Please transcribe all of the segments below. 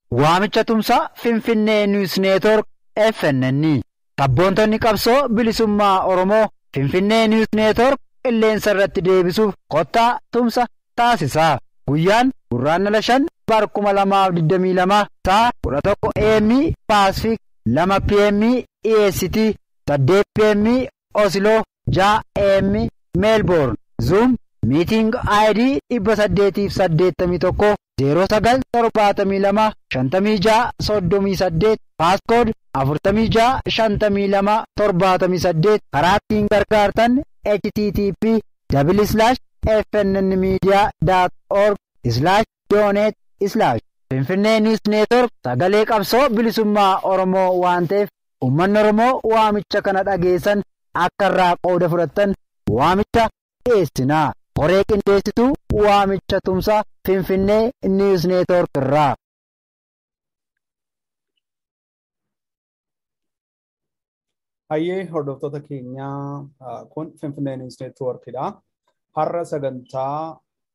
Waamicha tumsaa Finfinnee Niwus Neetwork FNN. Sabboontonni qabsoo bilisummaa Oromoo Finfinnee Niwus Neetwork qilleensa irratti deebisuuf kottaa tumsa taasisaa. Guyyaan gurraandhala shan bar kuma lamaaf digdamii lama sa'a kudha tokko AM Paasifik lama PM EST saddeet PM Osloo ja'a AM Meelboorn Zoom miiting ID dhibba saddeetiif saddeettamii tokko zeeroo sagal torbaatamii lama shantamii ja'a soddomii saddeet paaskood afurtamii ja'a shantamii lama torbaatamii saddeet karaa ittiin gargaartan http dabili slaash fnn miidiyaa daat org slaash dooneet slaash finfinnee niwus neetwork sagalee qabsoo bilisummaa oromoo waan ta'eef uummanni oromoo waamicha kana dhageessan akka irraa qooda fudhattan waamicha dhiyeessinaa qoree qindeessituu waamicha tumsaa finfinnee niwus neetwork irraa. Hayyee hordoftoota keenyaa kun Finfinnee Niwus Neetwoorkidha. Har'a sagantaa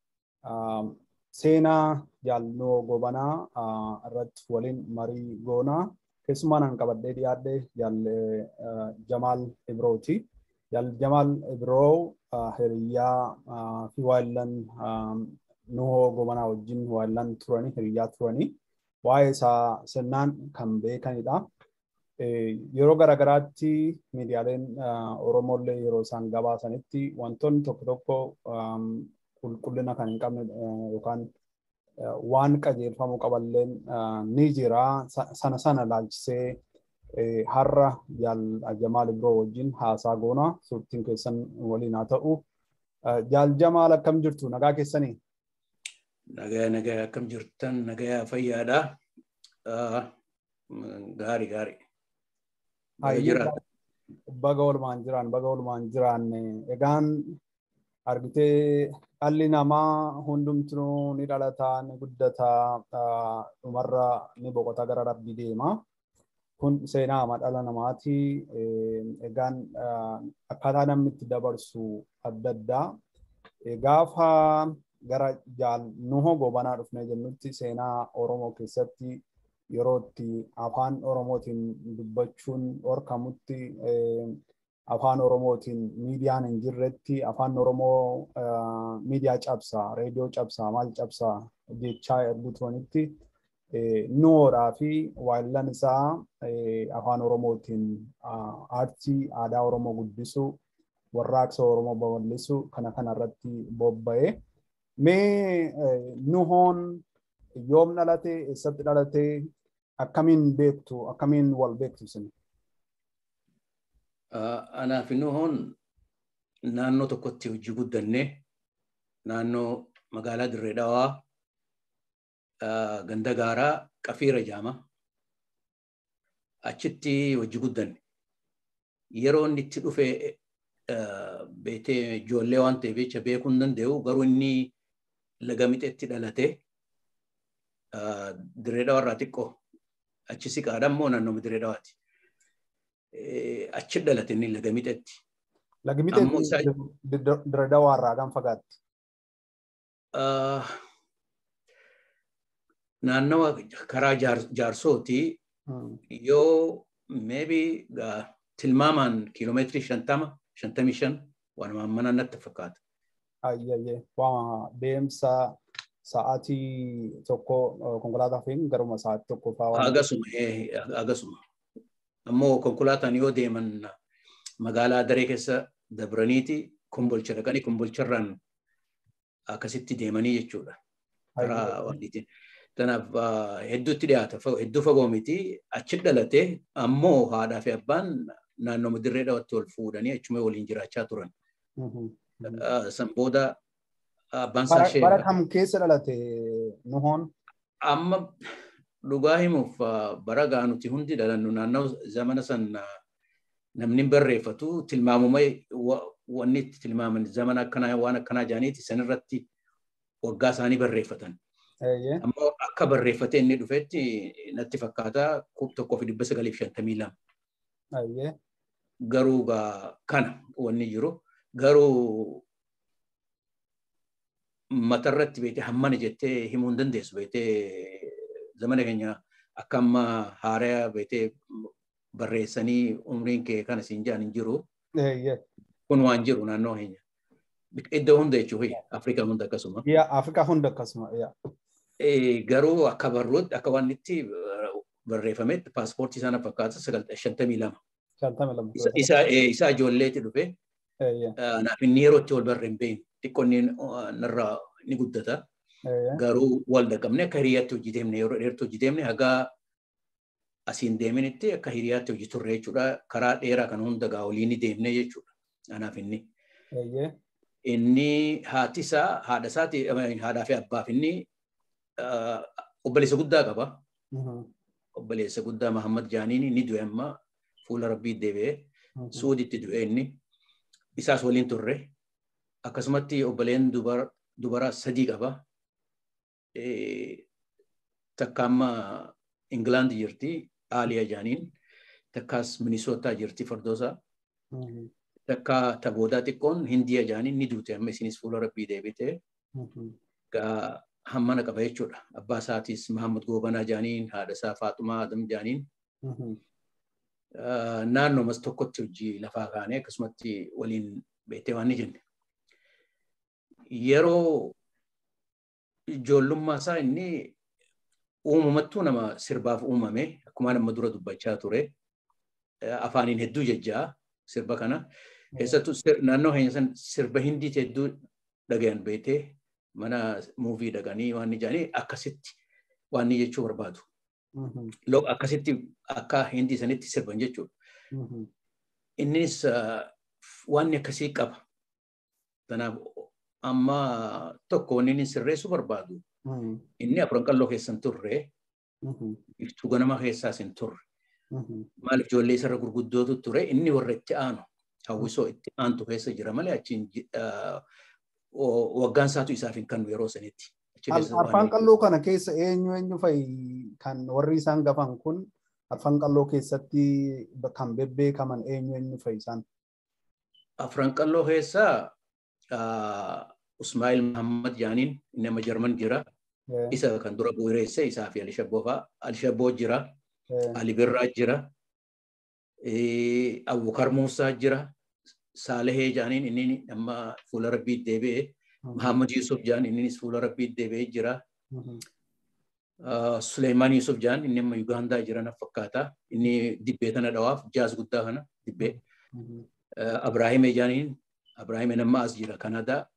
seenaa jaalnoo gobanaa irratti waliin marii goonaa. Keessumaan an qabadhee dhiyaadhe Jamaal Ibrooti. Jamaal Ibroo hiriyyaa fi waayillan nuhoo gobanaa wajjin waayillan turanii hiriyyaa turanii waa'ee isaa sirnaan kan beekanidha. yeroo garagaraatti miidiyaaleen Oromoollee yeroo isaan gabaasanitti wantoonni tokko tokko qulqullina kan hin qabne yookaan waan qajeelfamuu qaballeen ni jira. Sana sana laalchisee har'a Jamaal Ibroo wajjin haasaa goona. Suurtiin keessan waliin haa ta'u. Jaal Jamaal akkam jirtu? Nagaa keessanii? Nagaa nagaa akkam jirtan? Nagaa fayyaadha. Gaarii gaarii. baga walumaan jiran baga walumaan jiran egaan argitee dhalli namaa hundumtuu ni dhalataa ni guddataa dhumarra ni boqota gara rabbii deema. Kun seenaa dhala namaati. Egaan akkaataa namni itti dabarsu adda addaa. Gaafa gara jaal nuhoo gobanaa dhufnee jennutti seenaa Oromoo keessatti yeroo itti afaan oromootiin dubbachuun dhorkamutti afaan oromootiin miidiyaan hin jirretti afaan oromoo miidiyaa cabsaa reediyoo cabsaa maal cabsaa jechaa ergu turanitti nuhoodhaa fi waayillan isaa afaan oromootiin aartii aadaa oromoo guddisuu warraaqsa oromoo babal'isuu kana kana irratti bobba'ee mee nuhoon yoom dhalate eessatti dhalate akkamiin beektu akkamiin wal beektu isin anaaf nuhoon naannoo tokkotti hojii guddanne naannoo magaalaa dirree dhawaa ganda gaaraa qafiira jaama achitti hojii guddanne yeroo inni itti dhufe beetee ijoollee waan ta'eef jecha beekuu hin danda'u garuu inni laga mixeetti dhalate dirree dhawarraa xiqqoo achi siqaadha immoo naannoo dirree dhawaati. Achi dhalate inni laga mixeetti. Lagi mixeetti dirree dhawaarraa kan fagaatti. Naannawa karaa jaarsooti yoo maybe tilmaamaan kiiloomeetirii shantama shantamii shan waanuma mana natti fakkaata. Ayyayyee waa deemsa sa'aatii tokko konkolaataa fi garuma sa'aatii tokko fa'aa. Agasuma agasuma. Ammoo konkolaataan yoo deeman magaalaa daree keessa dabraniiti kumbolcha dhaqanii kumbolcharraan akkasitti deemanii jechuudha. Karaa wanniitiin. Kanaaf hedduutti dhiyaata hedduu fagoo miti achi dhalate ammoo haadhaa fi abbaan naannoo dirree dhawatti wal fuudhanii achuma waliin jiraachaa turan. San booda abbaan isaa ishee. Bara kam keessa dhalate nuhoon? Amma dhugaa himuuf bara gaa nuti hundi dhalannu naannoo zamana san namni barreeffatu tilmaamuma wanni itti tilmaaman zamana akkanaa waan akkanaa jaaniiti sanirratti waggaa isaanii barreeffatan. Ammoo akka barreeffatee inni dhufetti natti fakkaata tokkoo fi dhibba sagalii fi shantamii lama. Garuu kana wanni jiru garuu matarratti beetee hammana jettee himuu hin dandeessu beetee zamana keenya akka amma haaraa beetee barreessanii umriin kee kana siin jaan hin jiru. Kun waan jiru naannoo keenya. Iddoo hunda jechuun Afrikaa hunda akkasuma. Afrikaa hunda akkasuma. Garuu akka barruutti akka waan itti barreeffametti paaspoortii sana fakkaata shantamii lama. Isaa ijoolleetti dhufe. Naaf inni yeroo itti wal barree hin beekne xiqqoonni narraa ni guddata. Garuu wal dhaqqabne akka hiriyaatti hojii deemne yeroo dheertuu hojii deemne hagaa asiin deeminitti akka hiriyaatti hojii turre jechuudha. Karaa dheeraa kan hunda gaa olii ni deemne jechuudha. Anaaf inni. Inni haati isaa haadha isaati haadhaa fi abbaaf inni obboleessa guddaa qaba. Obboleessa guddaa Mahammad Jaaniin ni du'e amma fuula rabbii deebi'ee suuditti du'e inni. Isaas waliin turre. Akkasumatti obboleen dubaraa sadii qaba. Takka amma Ingilaand jirti Aaliyaa Jaaniin. Takkaas Minisootaa jirti Fardoosaa. Takka taboodaa xiqqoon Hindiya Jaaniin ni duute amma isinis fuula rabbii deebite. Gaa hammana qaba jechuudha. Abbaa isaatis Mahammad Goobanaa Jaaniin, haadha isaa Faaxumaa Adam Jaaniin. Naannoomas tokkotti hojii lafaa kaanee akkasumatti waliin beektee waan ni jenne. Yeroo ijoollummaa isaa inni uumamattuu nama sirbaaf uumame akkuma nama dura dubbachaa ture. Afaaniin hedduu jejjaa sirba kana. Keessattuu naannoo keenya san sirba hindiiti hedduu dhagayan beektee mana muuvii dhaqanii waan ni jedhanii akkasitti waan ni jechuu barbaadu. Akkasitti akka hindii sanitti sirban jechuudha. Innis waan akkasii qaba. Kanaaf amma tokko wanni inni sirreessuu barbaadu. Inni afran qalloo keessan turre. Iftuu ganama keessaas hin turre. Maaliif ijoollee isarra gurguddootu ture inni warra itti aanu hawwisoo itti aantu keessa jira malee achiin waggaan isaatu isaaf hin kennu yeroo sanitti. Afaan qalloo kana keessa eenyu eenyu fa'i kan warri isaan gafan kun afaan qalloo keessatti kan bebbeekaman eenyu eenyu fa'i isaan. Afran qalloo keessa Usmaa'il Muhammad Jaaniin nama Jarman jira. Isa kan dura bu'ireesse isaa fi Alishabboo fa'a. Alishabboo jira. Ali Birraa jira. Abubakar Muusaa jira. Saalehee Jaaniin inni amma fuula rabbii deebi'ee. Muhammad Yusuf Jaan innis fuula rabbii deebi'ee jira. Suleemaan Yusuf Jaan inni amma Yugaandaa jira na fakkaata. Inni dibbee tana dhawaaf jaaz guddaa kana dibbee. Abraahim Jaaniin Abraahim nama as jira Kanadaa.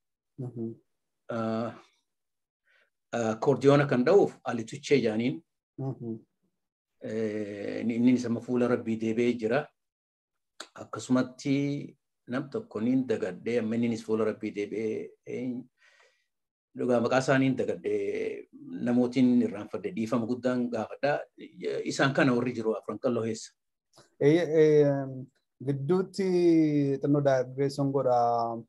Koordiyoona kan dha'uuf Ali Tuchee Jaaniin. Inni sama fuula rabbii deebi'ee jira. Akkasumatti nam tokko niin dagadhee amma innis fuula rabbii deebi'ee dhugaa maqaa isaaniin dagadhee namootiin irraanfadhe dhiifama guddaan gaafadha. Isaan kana warri jiru afran qalloo keessa. Gidduutti xinnoo daaggeesson godha.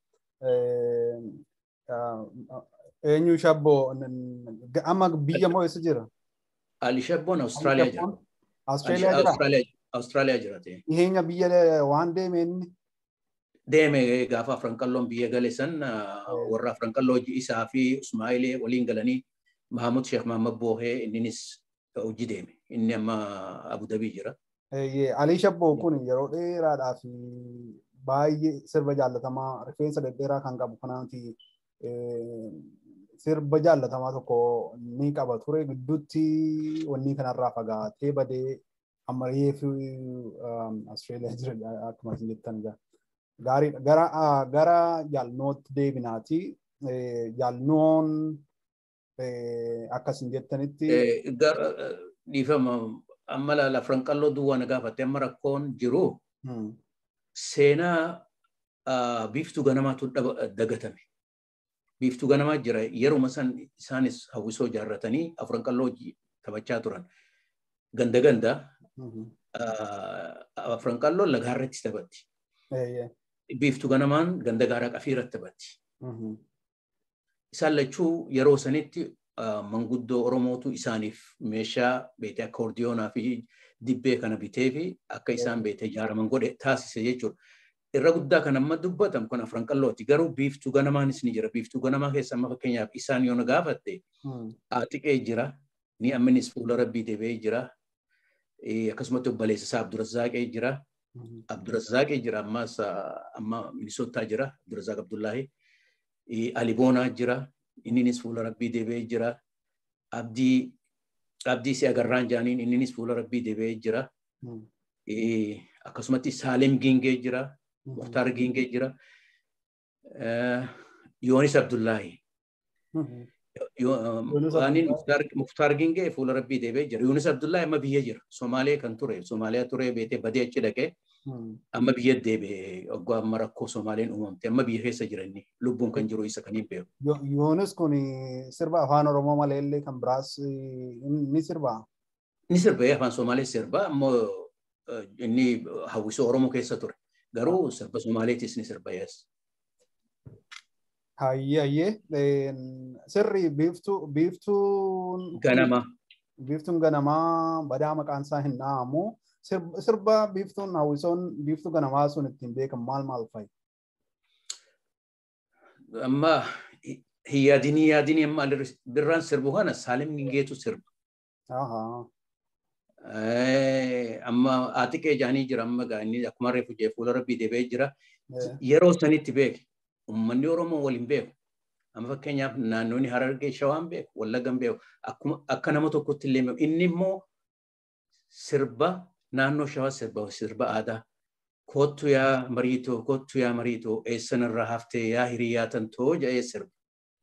Eenyu shabboo amma biyya moo eessa jira? Ali Shabboon Awustiraaliyaa jira. Awustiraaliyaa jira? Awustiraaliyaa jira. Dhiheenya biyya waan deeme inni? deeme gaafa afran qalloon biyya gale san warra afran qalloo isaa fi Usmaa'ilee waliin galanii Mahamud Sheekh Mahamad Boohee inninis hojii deeme. Inni amma Abu Dhabii jira. Ali Shabboo kun yeroo dheeraadhaaf baay'ee sirba jaallatamaa rifeensa dhedheeraa kan qabu kanaati sirba jaallatamaa tokko ni qaba ture gidduutti wanni kanarraa fagaatee badee ammayyee fi Austraaliyaa jira akkuma isin jettan jira. gaariidha. Gara gara jaalnootti deebinaati. Jaalnoon akkasin jettanitti. Dhiifama amma lafran qalloo duwwaa na gaafatte amma rakkoon jiru seenaa biiftuu ganamaatu dagatame. Biiftuu ganamaa jira yeruma san isaanis hawwisoo ijaarratanii afran qalloo taphachaa turan. Ganda ganda afran qalloo lagaarratti taphatti. biiftuu ganamaan ganda gaaraa qafiirratti taphatti. Isaan lachuu yeroo sanitti manguddoo Oromootu isaaniif meeshaa beekee akkoordiyoonaa fi dibbee kana bitee fi akka isaan beekee ijaaraman godhe taasise jechuudha. Irra guddaa kan amma dubbatamu kun afran qallooti. Garuu biiftuu ganamaanis ni jira. Biiftuu ganamaa keessa amma fakkeenyaaf isaan yoo na gaafatte aaxiqee jira. Ni amminis fuula rabbii deebi'ee jira. akkasumatti obboleessa isaa Abdurrazzaaqee jira. Abdurrazzaaqee jira ammas amma Minisootaa jira Abdurrazzaaq Abdullaahi. Ali Boonaa jira. Inninis fuula rabbii deebi'ee jira. Abdii Abdii si agarraan jaaniin inninis fuula rabbii deebi'ee jira. Akkasumatti Saalem Gingee jira. Muhtaar Gingee jira. Yoonis Abdullaahi. Waaniin Muhtaar Gingee fuula rabbii deebi'ee jira. Yoonis Abdullaahi amma biyya jira. Somaalee kan ture. Somaaliyaa ture beetee badee achi dhaqee amma biyya deebi'ee waggaa amma rakkoo Somaaleen uumamte amma biyya keessa jiranni lubbuun kan jiru isa kaniin beeku. Yoonis kun sirba afaan Oromoo malee illee kan biraas ni sirbaa? Ni sirba afaan Somaalee sirba ammoo inni hawwisoo Oromoo keessa ture. Garuu sirba Somaaleetis ni sirba yees. Hayyee hayyee sirri biiftuu biiftuun. Ganama. Biiftuun ganamaa badaa maqaan isaa hin dha'amu. Sirba biiftuun hawwisoon biiftuu ganamaa sun ittiin beekan maal maal fa'i? Amma hin yaadinii yaadinii amma birraan sirbu kana Saalim Gingeetu sirba. Amma atiqee jaanii jira amma inni akkuma reefu jee fuula rabbii deebi'ee jira. Yeroo sanitti beeke uummanni Oromoo waliin beeku. Amma fakkeenyaaf naannoonni Harargee Shawaan beeku, Wallaggan beeku. Akka nama tokkotti illee beeku. Inni immoo sirba naannoo Shawaa sirba sirba aadaa. Kottu yaa mariitoo, kottu yaa mariitoo, eessanirraa haftee yaa hiriyaa tantoo jedhee sirba.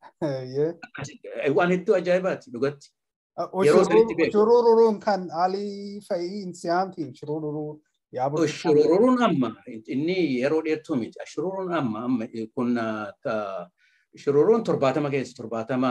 Waan hedduu ajaa'ibaati dhugatti. Yeroo sanitti beeku. Shurururuun kan alii fa'ii insiyaanti shurururuu. Shurururuun amma inni yeroo dheertuu miti. Shurururuun amma amma kun shurururuun torbaatama keessa torbaatama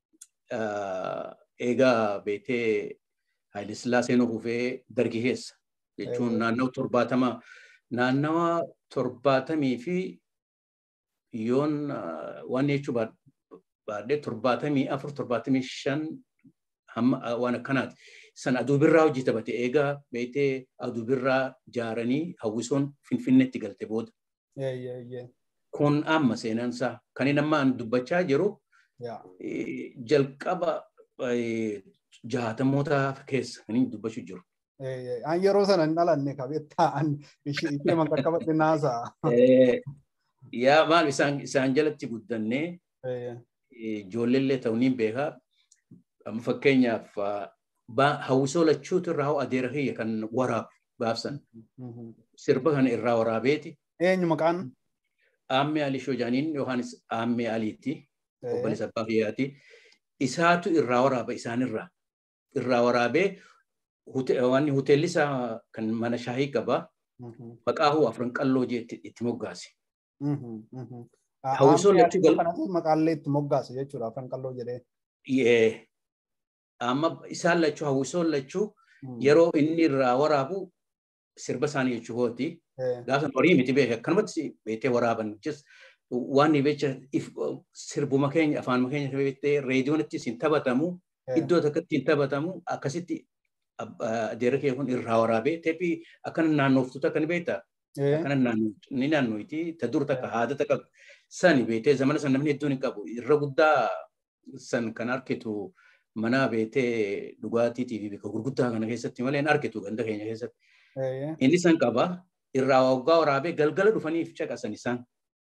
eegaa beetee Haayile Sillaaseen hufee dargi keessa jechuun naannoo torbaatama naannawa torbaatamii fi yoon waan jechuu baadhee torbaatamii afur torbaatamii shan hamma waan akkanaati. San aduu birraa hojii taphate eegaa beetee aduu birraa jaaranii hawwisoon finfinneetti galte booda. Kun amma seenansaa kan inni amma dubbachaa jiru jalqaba jaatamoota keessa kan inni dubbachuu jiru. An yeroo sana hin dhalanne qabettaa an ishee man qaqqabadhe naasaa. Yaa maal isaan jalatti guddannee ijoolleellee ta'uu ni beekaa. Amma fakkeenyaaf hawwisoo lachuutu irraa hoo adeera kiyya kan waraabu baabsan. Sirba kana irraa waraabeeti. Eenyu maqaan? Aammee Alii Shojaaniin yookaanis Aammee Aliitti. Obboleessa Abbaa Kiyyaati. Isaatu irraa waraaba isaanirraa. Irraa waraabee waan hoteelli isaa kan mana shaayii qaba. Maqaa hoo afran qalloo jee itti moggaase. Hawwisoo lachuu gal. Maqaallee itti moggaase jechuudha afran qalloo jedhee. Amma isaan lachuu hawwisoon lachuu yeroo inni irraa waraabu sirba isaanii jechuu kooti. Gaafa horii miti beeke akkanumatti beektee waraaban waan beecha sirbuma keenya afaan keenya beektee reediyoonitti siin taphatamu iddoo tokkotti hin taphatamu akkasitti adeera kee kun irraa waraabee teephii akkana naannooftuutu akkana beektaa. Akkana ni naannooyti ta dur takka haada takka sani beektee zamana san namni hedduun hin qabu irra guddaa san kan argitu mana beektee dhugaatiitii fi bakka gurguddaa kana keessatti malee hin argitu ganda keenya keessatti. Inni san qaba irraa waggaa waraabee galgala dhufaniif caqasan isaan.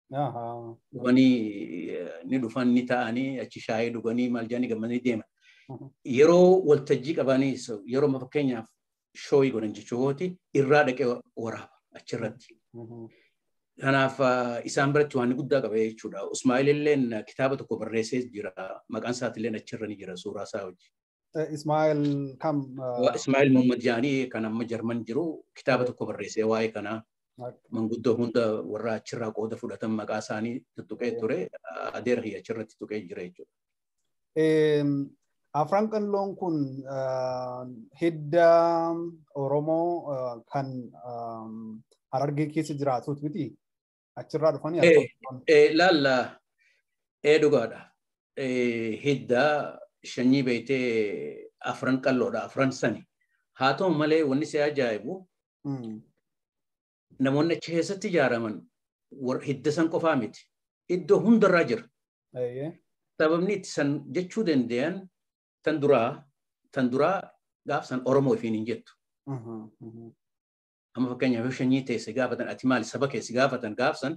Dhufanii ni dhufan ni ta'anii achi shaayii dhuganii maal jedhanii gammadanii deeman. Yeroo waltajjii qabanii yeroo fakkeenyaaf shooyii godhan jechuudha irraa dhaqee waraaba achirratti. Kanaaf isaan biratti waan guddaa qaba jechuudha. Usmaa'il illeen kitaaba tokko barreessee jira. Maqaan isaatiillee achirra ni jira suuraa isaa hojii. Ismaa'il kam? Ismaa'il Muhammad Jaanii kan amma Jarman jiru kitaaba tokko barreessee waa'ee kanaa. Manguddoo hunda warra achirraa qooda fudhatan maqaa isaanii tuttuqee ture adeera kiyya achirratti tuqee jira jechuudha. Afran qalloon kun hidda Oromoo kan Harargee keessa jiraatuut miti achirraa dhufanii Laalla ee dhugaadha. Hidda shanyii beektee afran qalloodha afran sani. Haa ta'u malee wanni si ajaa'ibu namoonni achi keessatti ijaaraman hidda san qofaa miti. Iddoo hundarraa jira. Sababni itti san jechuu danda'an tan duraa tan duraa gaaf san Oromoo ofiin hin jettu. Amma fakkeenyaaf yoo shanyii ta'e si gaafatan ati maali saba kee si gaafatan gaafsan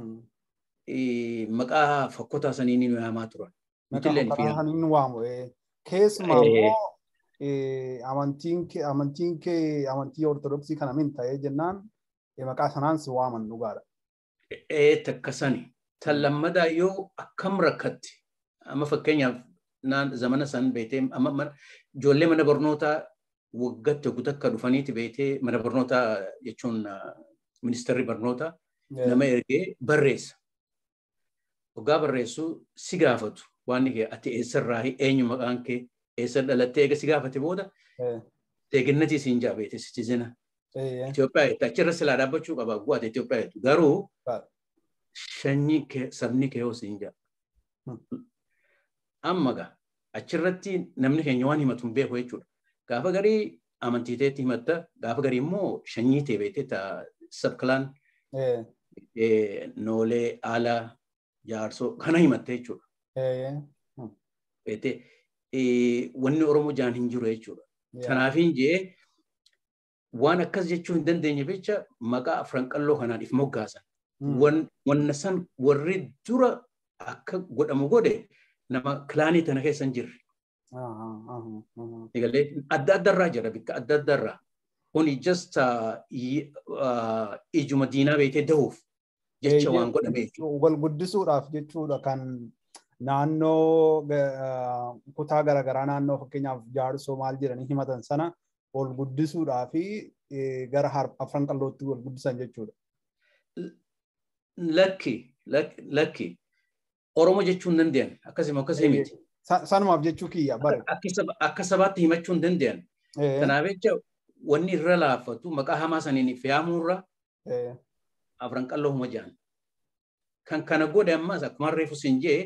maqaa fokkotaa sanii ni waamaa turan. Maqaa fokkotaa sanii ni waamu. Keessumaa immoo amantiin kee amantii ortodoksii kana min ta'ee jennaan maqaa sanaan si waaman dhugaadha. Ee takka sani. Tan lammadaa yoo akkam rakkatti amma fakkeenyaaf zamana san beetee ijoollee mana barnootaa waggaatti ogu takka dhufaniiti beetee mana barnootaa jechuun ministeerri barnootaa nama ergee barreessa. Waggaa barreessu si gaafatu waan kee ati eessarraa eenyu maqaan kee eessa dhalattee eega si gaafate booda eeggannatii siin jaabeete sitizina. Itoophiyaa jettee achirra silaa dhaabbachuu qaba bu'aate Itoophiyaa jettu garuu shanyii sabni kee yoo siin jaa. Amma gaa achirratti namni keenya waan himatu hin beeku jechuudha. Gaafa garii amantiiteetti himatta gaafa garii immoo shanyii ta'e beektee sabkilaan noolee aalaa jaarsoo kana himatta jechuudha. Beektee wanni Oromoo jaan hin jiru jechuudha. Kanaafiin jee waan akkas jechuu hin dandeenye jecha maqaa afran qalloo kanaan if moggaasan. Wanna san warri dura akka godhamu godhe nama kilaanii tana keessa hin jirre. Egalee adda addarraa jira bikka adda addarraa. Kuni just ijuma diinaa beekee dahuuf jecha waan godhame jechuudha. Wal guddisuudhaaf jechuudha kan naannoo kutaa garaagaraa naannoo fakkeenyaaf jaarsoo maal jedhanii himatan sana wal guddisuudhaa fi gara afran qallootti wal guddisan jechuudha. Lakki lakki Oromoo jechuu hin danda'an akkasuma akkasii miti. Sanumaaf jechuu kiyya bare. Akka sabaatti himachuu hin danda'an. Kanaaf jecha wanni irra laaffatu maqaa hamaa saniin fe'amuurra afran qalloo huma jaan. Kan kana godhe ammas akkuma reefu siin jee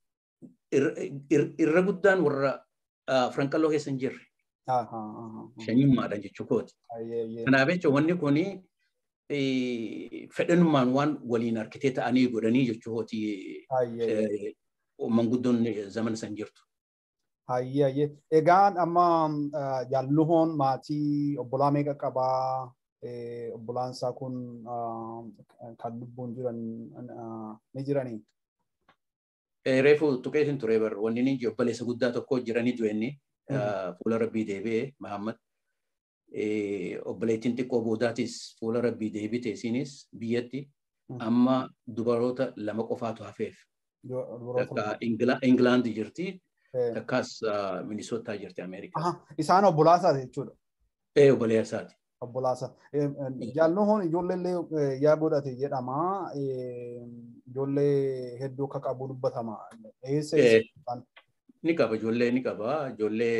irra guddaan warra afran qalloo keessa hin jirre. Shanyummaadhaan jechuu kooti. Kanaaf jecha wanni kuni fedhanummaan waan waliin harkitee ta'anii godhanii jechuuti manguddoon zamana san jirtu. Hayyee hayyee. Egaan amma jaalluhoon maatii obbolaa meeqa qabaa? Obbolaan isaa kun kan lubbuun jiran ni jiranii? Reefu tuqeetiin ture bar wanni ni obboleessa guddaa tokko jiranii du'enni fuula rabbii deebi'ee Mahammad. obboleettiin xiqqoo boodaatis fuula rabbii deebite isinis biyyatti amma dubaroota lama qofaatu hafeef. Takka Ingilaandi jirti takkas Minisootaa jirti Ameerikaa. Isaan obbolaasaa jechuudha. Ee obboleessaati. Obbolaasa. Jaalluhoon ijoollee yaa godhate jedhama. Ijoollee hedduu akka qabu dubbatama. Eessa Ni qaba ijoollee ni qaba ijoollee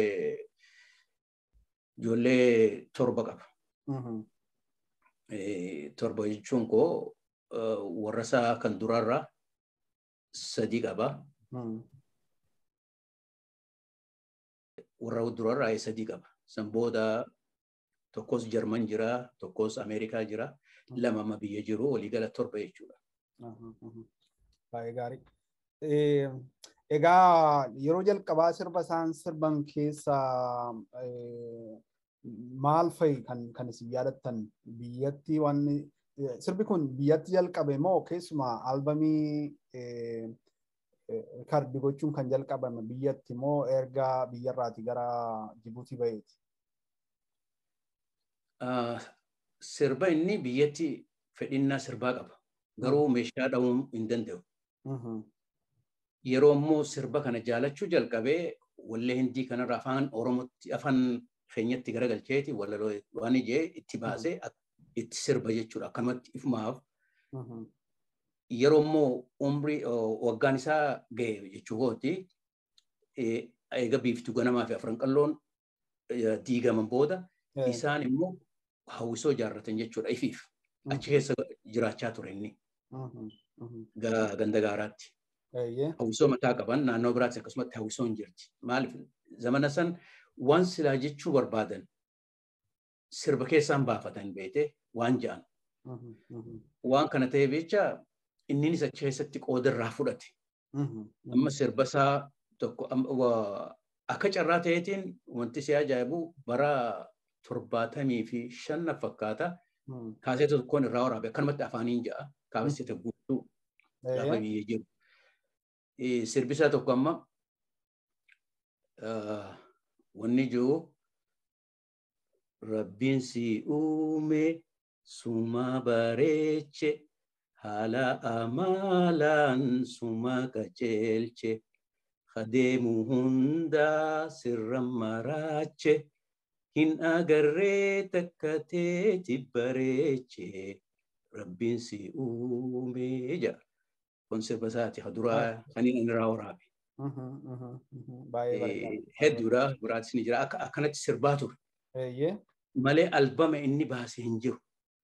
ijoollee torba qaba. Torba jechuun koo warra isaa kan durarraa sadii qaba. Warra durarraa sadii qaba. San booda tokkos Jarman jira, tokkos Ameerikaa jira, lama amma biyya jiru waliigala torba jechuudha. Baay'ee gaarii. Egaa yeroo jalqabaa sirba isaan sirban keessa maal fa'i kan kan isin yaadattan biyyatti wanni sirbi kun biyyatti jalqabe moo keessumaa albamii kardi gochuun kan jalqabame biyyatti moo erga biyyarraati gara Jibuutii ba'eeti? Sirba inni biyyatti fedhinnaa sirbaa qaba. Garuu meeshaa dha'uu hin danda'u. Yeroo immoo sirba kana jaalachuu jalqabee wallee hindii kanarra afaan Oromootti afaan keenyatti garagalcheeti waan ijee itti baasee itti sirba jechuudha. Akkanumatti ifumaaf yeroo immoo umrii waggaan isaa ga'e jechuu kooti eega biiftuu ganamaa fi afran qalloon diigaman booda isaan immoo hawwisoo ijaarratan jechuudha ifiif achi keessa jiraachaa ture inni ganda gaaraatti. Hawwisoo mataa qaban naannoo biraatti akkasumatti hawwisoo hin jirti. Maaliif zamana san waan silaa jechuu barbaadan sirba keessaan baafatan beete waan ja'an. Waan kana ta'eef jecha inninis achi keessatti qooda irraa fudhate. Amma sirba isaa tokko akka carraa ta'eetiin wanti si ajaa'ibu bara torbaatamii fi shanna fakkaata. Kaaseeta tokkoon irraa waraabe akkanumatti afaaniin ja'a kaasete guutuu lafa biyyee jiru. Sirbisaa tokko amma wanni jiru rabbiin si uume suma bareeche haala amaalaan suma qajeelche adeemu hundaa sirra maraache hin agarree takka teeti bareeche rabbiin si uume jedha. Kun sirba isaati haduraa saniin inni irraa waraabe. Hedduudha biraatis ni jira akkanatti sirbaa ture. Malee albama inni baase hin jiru.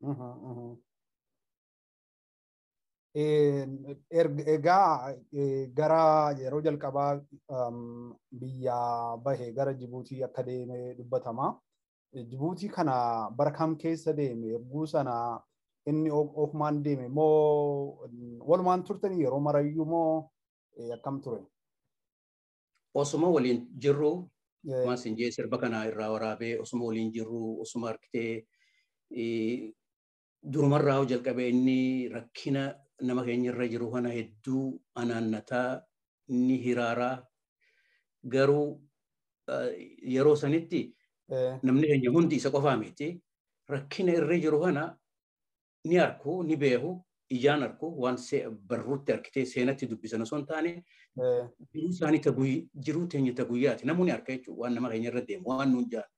Egaa gara yeroo jalqabaa biyya bahe gara Jibuutii akka deeme dubbatama. Jibuutii kana bara kam keessa deeme erguu sana inni ofumaan deeme moo walumaan turtanii yeroo marayyuu moo akkam ture? Osuma waliin jirru Mas injee sirba kana irraa waraabee osuma waliin jirru osuma argitee durumarraa jalqabee inni rakkina nama keenya irra jiru kana hedduu anaannataa inni hiraaraa garuu yeroo sanitti namni keenya hundi isa qofaa miti rakkina irra jiru kana ni arku ni beeku ijaan arku waan barruutti arkitee seenatti dubbisan osoo hin taane jiruu isaanii jiruu teenya ta guyyaati namoonni harka jechuun waan nama keenya irra deemu waan nuun jaan.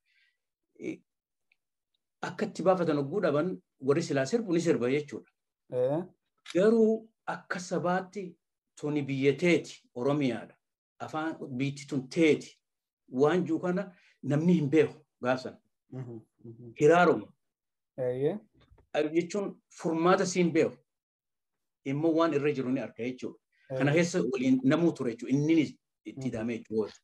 Akka itti baafatan ogguu dhaban warri silaa sirbu ni sirba jechuudha. Garuu akka sabaatti tuni biyya teeti Oromiyaadha. Afaan biitti tun teeti waan jiru kana namni hin beeku gaafsan. Hiraaruma. Jechuun furmaata siin beeku. Immoo waan irra jiru ni arga jechuudha. Kana keessa waliin namuu ture jechuudha. Innis itti hidhamee jechuudha.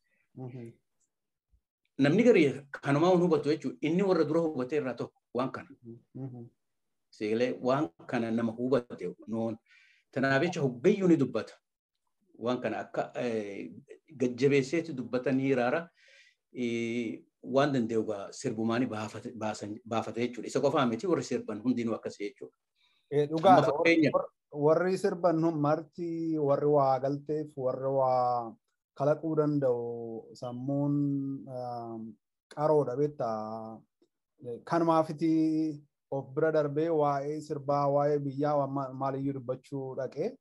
Namni garii kanumaa waan hubatu jechuudha. Inni warra dura hubate irraa tokko waan kana. Seelee waan kana nama hubate noon. Tanaaf jecha hoggayyuu ni dubbata. Waan kana akka gajjabeesseetti dubbatan hiraara waan danda'u sirbumaani baafate jechuudha. Isa qofaa miti warri sirban hundinuu akkasii jechuudha. Dhugaadha. Warri sirban marti warri waa galteef warri waa kalaquu danda'u sammuun qaroodha beektaa. Kanumaafiti of bira darbee waa'ee sirbaa waa'ee biyyaa maaliyyuu dubbachuu dhaqee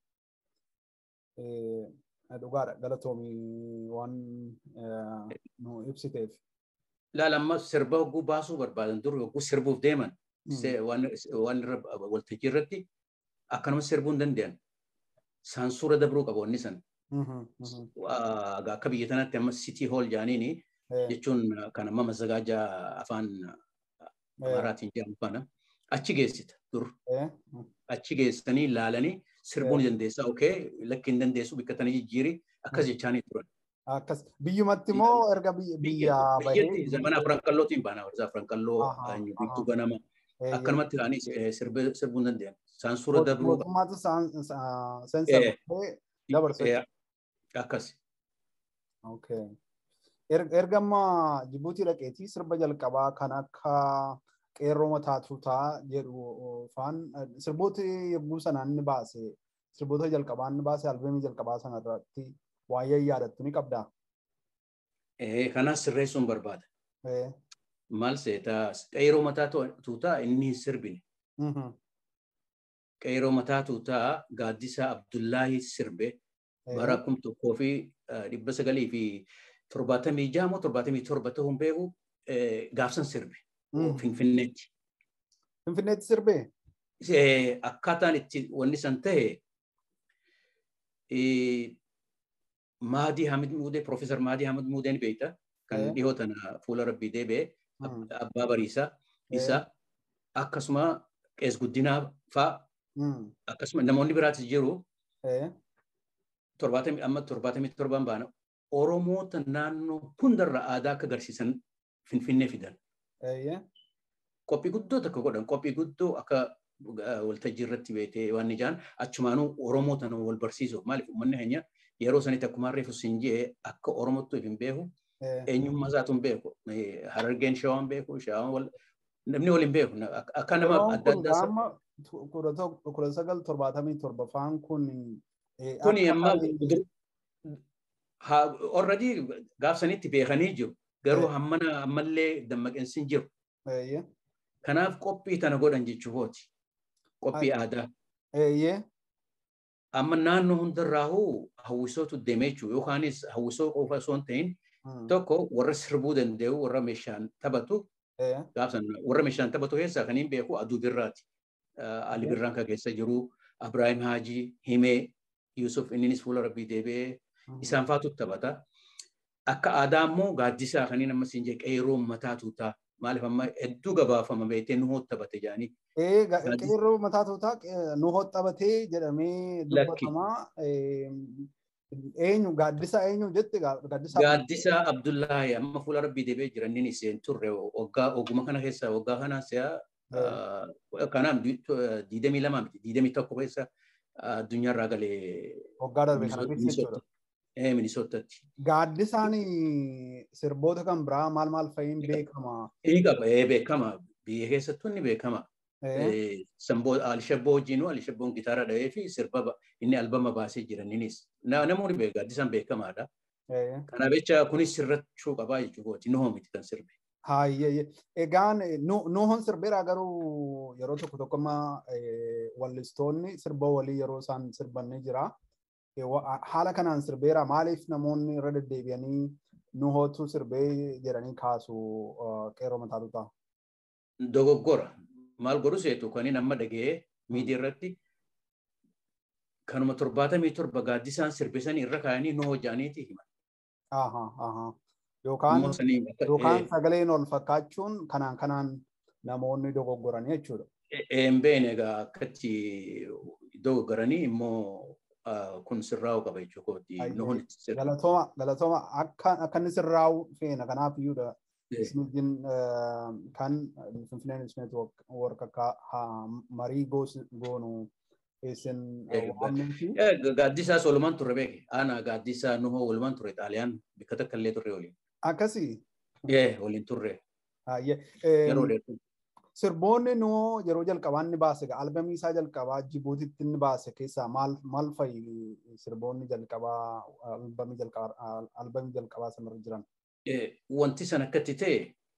dhugaadha galatoomii waan nu ibsiteef. Laala amma sirba hogguu baasuu barbaadan dur hogguu sirbuuf deeman waan waltajjii irratti akkanuma sirbuu hin danda'an. Saansuura dabruu qabu wanni san. Akka biyya tanatti amma sitii hool jaaniini jechuun kan amma mazagaaja afaan Amaaraatiin jedhamu kana achi geessita dur. Achi geessanii ilaalanii sirbuu ni dandeessa. Okee lakki hin dandeessu bakka tana jijjiiri akkas jechaanii turan. Akkas biyyumatti moo erga biyya bahee? Zamana afran qallootiin baana warra afran qalloo biiftuu ganama. Akkanumatti ilaanii sirbuu hin danda'an. Saansuura dabruu. Mootummaatu seensa dabarsee. Akkas. Erga amma Jibuutii dhaqeetii sirba jalqabaa kan akka qeerroo mataa tuutaa jedhu faan sirboota yogguu sanaan ni baase sirboota jalqabaa ni baase albeemii jalqabaa sana irratti waa'ee yaadattu ni qabdaa. Kanaas sirreessuun barbaada. Maal seetaa qeerroo mataa tuutaa inni hin sirbine. Qeerroo mataa tuutaa gaaddisaa Abdullaahi sirbe bara kum tokkoo fi dhibba sagalii fi torbaatamii jaha moo torbaatamii torba ta'uu hin beeku gaafsan sirbe. Finfinneetti. Finfinneetti sirbee? Akkaataan itti wanni san ta'e Maadii Hamid Muudee, Profeesar Maadii Hamid Muudee ni beekta. Kan dhihoo tana fuula rabbii deebi'ee abbaa bariisaa isa akkasuma qees guddinaa fa'a akkasuma namoonni biraatis jiru torbaatamii amma torbaatamii torban baana Oromoota naannoo hundarra aadaa akka agarsiisan Finfinnee fidan. Qophii guddoo takka godhan qophii guddoo akka waltajjii irratti beekee waan ijaan achumaanuu Oromoota wal barsiisuuf maaliif uummanni keenya yeroo sanitti akkuma reefu siin jee akka Oromootti hin beeku eenyummaa isaatu hin beeku. Harargeen shawaan beeku shawaan wal namni wal hin beeku akka nama adda addaa. Amma kudha sagal torbaatamii torba faan kun. Kuni amma already gaafsanitti beekanii jiru. Garuu hammana ammallee dammaqinsi hin jiru. Kanaaf qophii tana godhan jechuufooti. Qophii aadaa. Amma naannoo hundarraahuu hawwisootu deemee jechuudha. Yookaanis hawwisoo qofa osoo hin ta'in tokko warra sirbuu danda'u warra meeshaan taphatu gaafsan warra meeshaan taphatu keessaa kan hin beeku aduu birraati. Ali birraan kan keessa jiru Abiraahim Haajii himee Yusuf inninis fuula rabbii deebi'ee isaan faatu taphata. Akka aadaa immoo gaaddisaa kan inni ammas hin jee qeerroo mataa tuutaa maaliif amma hedduu gabaafama beektee nuhoo taphate jaanii. Qeerroo mataa tuutaa nuhoo taphatee jedhamee dubbatamaa. Eenyu gaaddisaa eenyu jette gaaddisaa. Gaaddisaa Abdullaahi amma fuula rabbii deebi'ee jiran inni isheen turre waggaa oguma kana keessa waggaa kana si'a kanaaf diidamii lamaa miti diidamii tokko keessa addunyaarraa galee. Waggaa darbe kana keessa jechuudha. Minisootatti. Gaaddisaan sirboota kan biraa maal maal fa'iin beekama? Inni qaba beekama biyya keessattuu inni beekama. Alishabboo wajjin Alishabboon gitaara dhahee fi sirba inni albama baasee jiran innis namoonni beeku gaaddisaan beekamaadha. Kanaaf jecha kunis sirrachuu qabaa jechuudha. Nuhoo miti kan sirbe. Haayye egaan nuhoon sirbeeraa garuu yeroo tokko tokkommaa wallistoonni sirba walii yeroo isaan sirbanni jira. Haala kanaan sirbeeraa maaliif namoonni irra deddeebi'anii nuhootu sirbee jedhanii kaasu qeerroo mataa tuutaa? Dogoggora. Maal godhu seetu kan inni amma dhagee miidiyaa irratti kanuma torbaatamii torba gaaddisaan sirbisanii irra kaayanii nuhoo jaaniiti himan. Yookaan sagaleen ol fakkaachuun kanaan kanaan namoonni dogoggoran jechuudha. Een beene egaa akkatti dogoggoranii immoo kun sirraa'uu qaba jechuudha. Galatooma galatooma akka inni sirraa'u feena kanaaf iyyuudha. Ismiijin kan Finfinneen Ismeet warra akka marii goonu isin waamneeti. Gaaddisaa Solomaan turre beeke. Ana gaaddisaa Nuhoo walumaan turre Xaaliyaan bakka takka illee turre waliin. Akkasii. Yee waliin turre. Yeroo dheeraa. Sirboonni Nuhoo yeroo jalqabaa inni baase albamii isaa jalqabaa Jibuutitti inni baase keessaa maal maal fa'i sirboonni jalqabaa albamii jalqabaa albamii jalqabaa sanarra jiran. Wanti san akkatti ta'e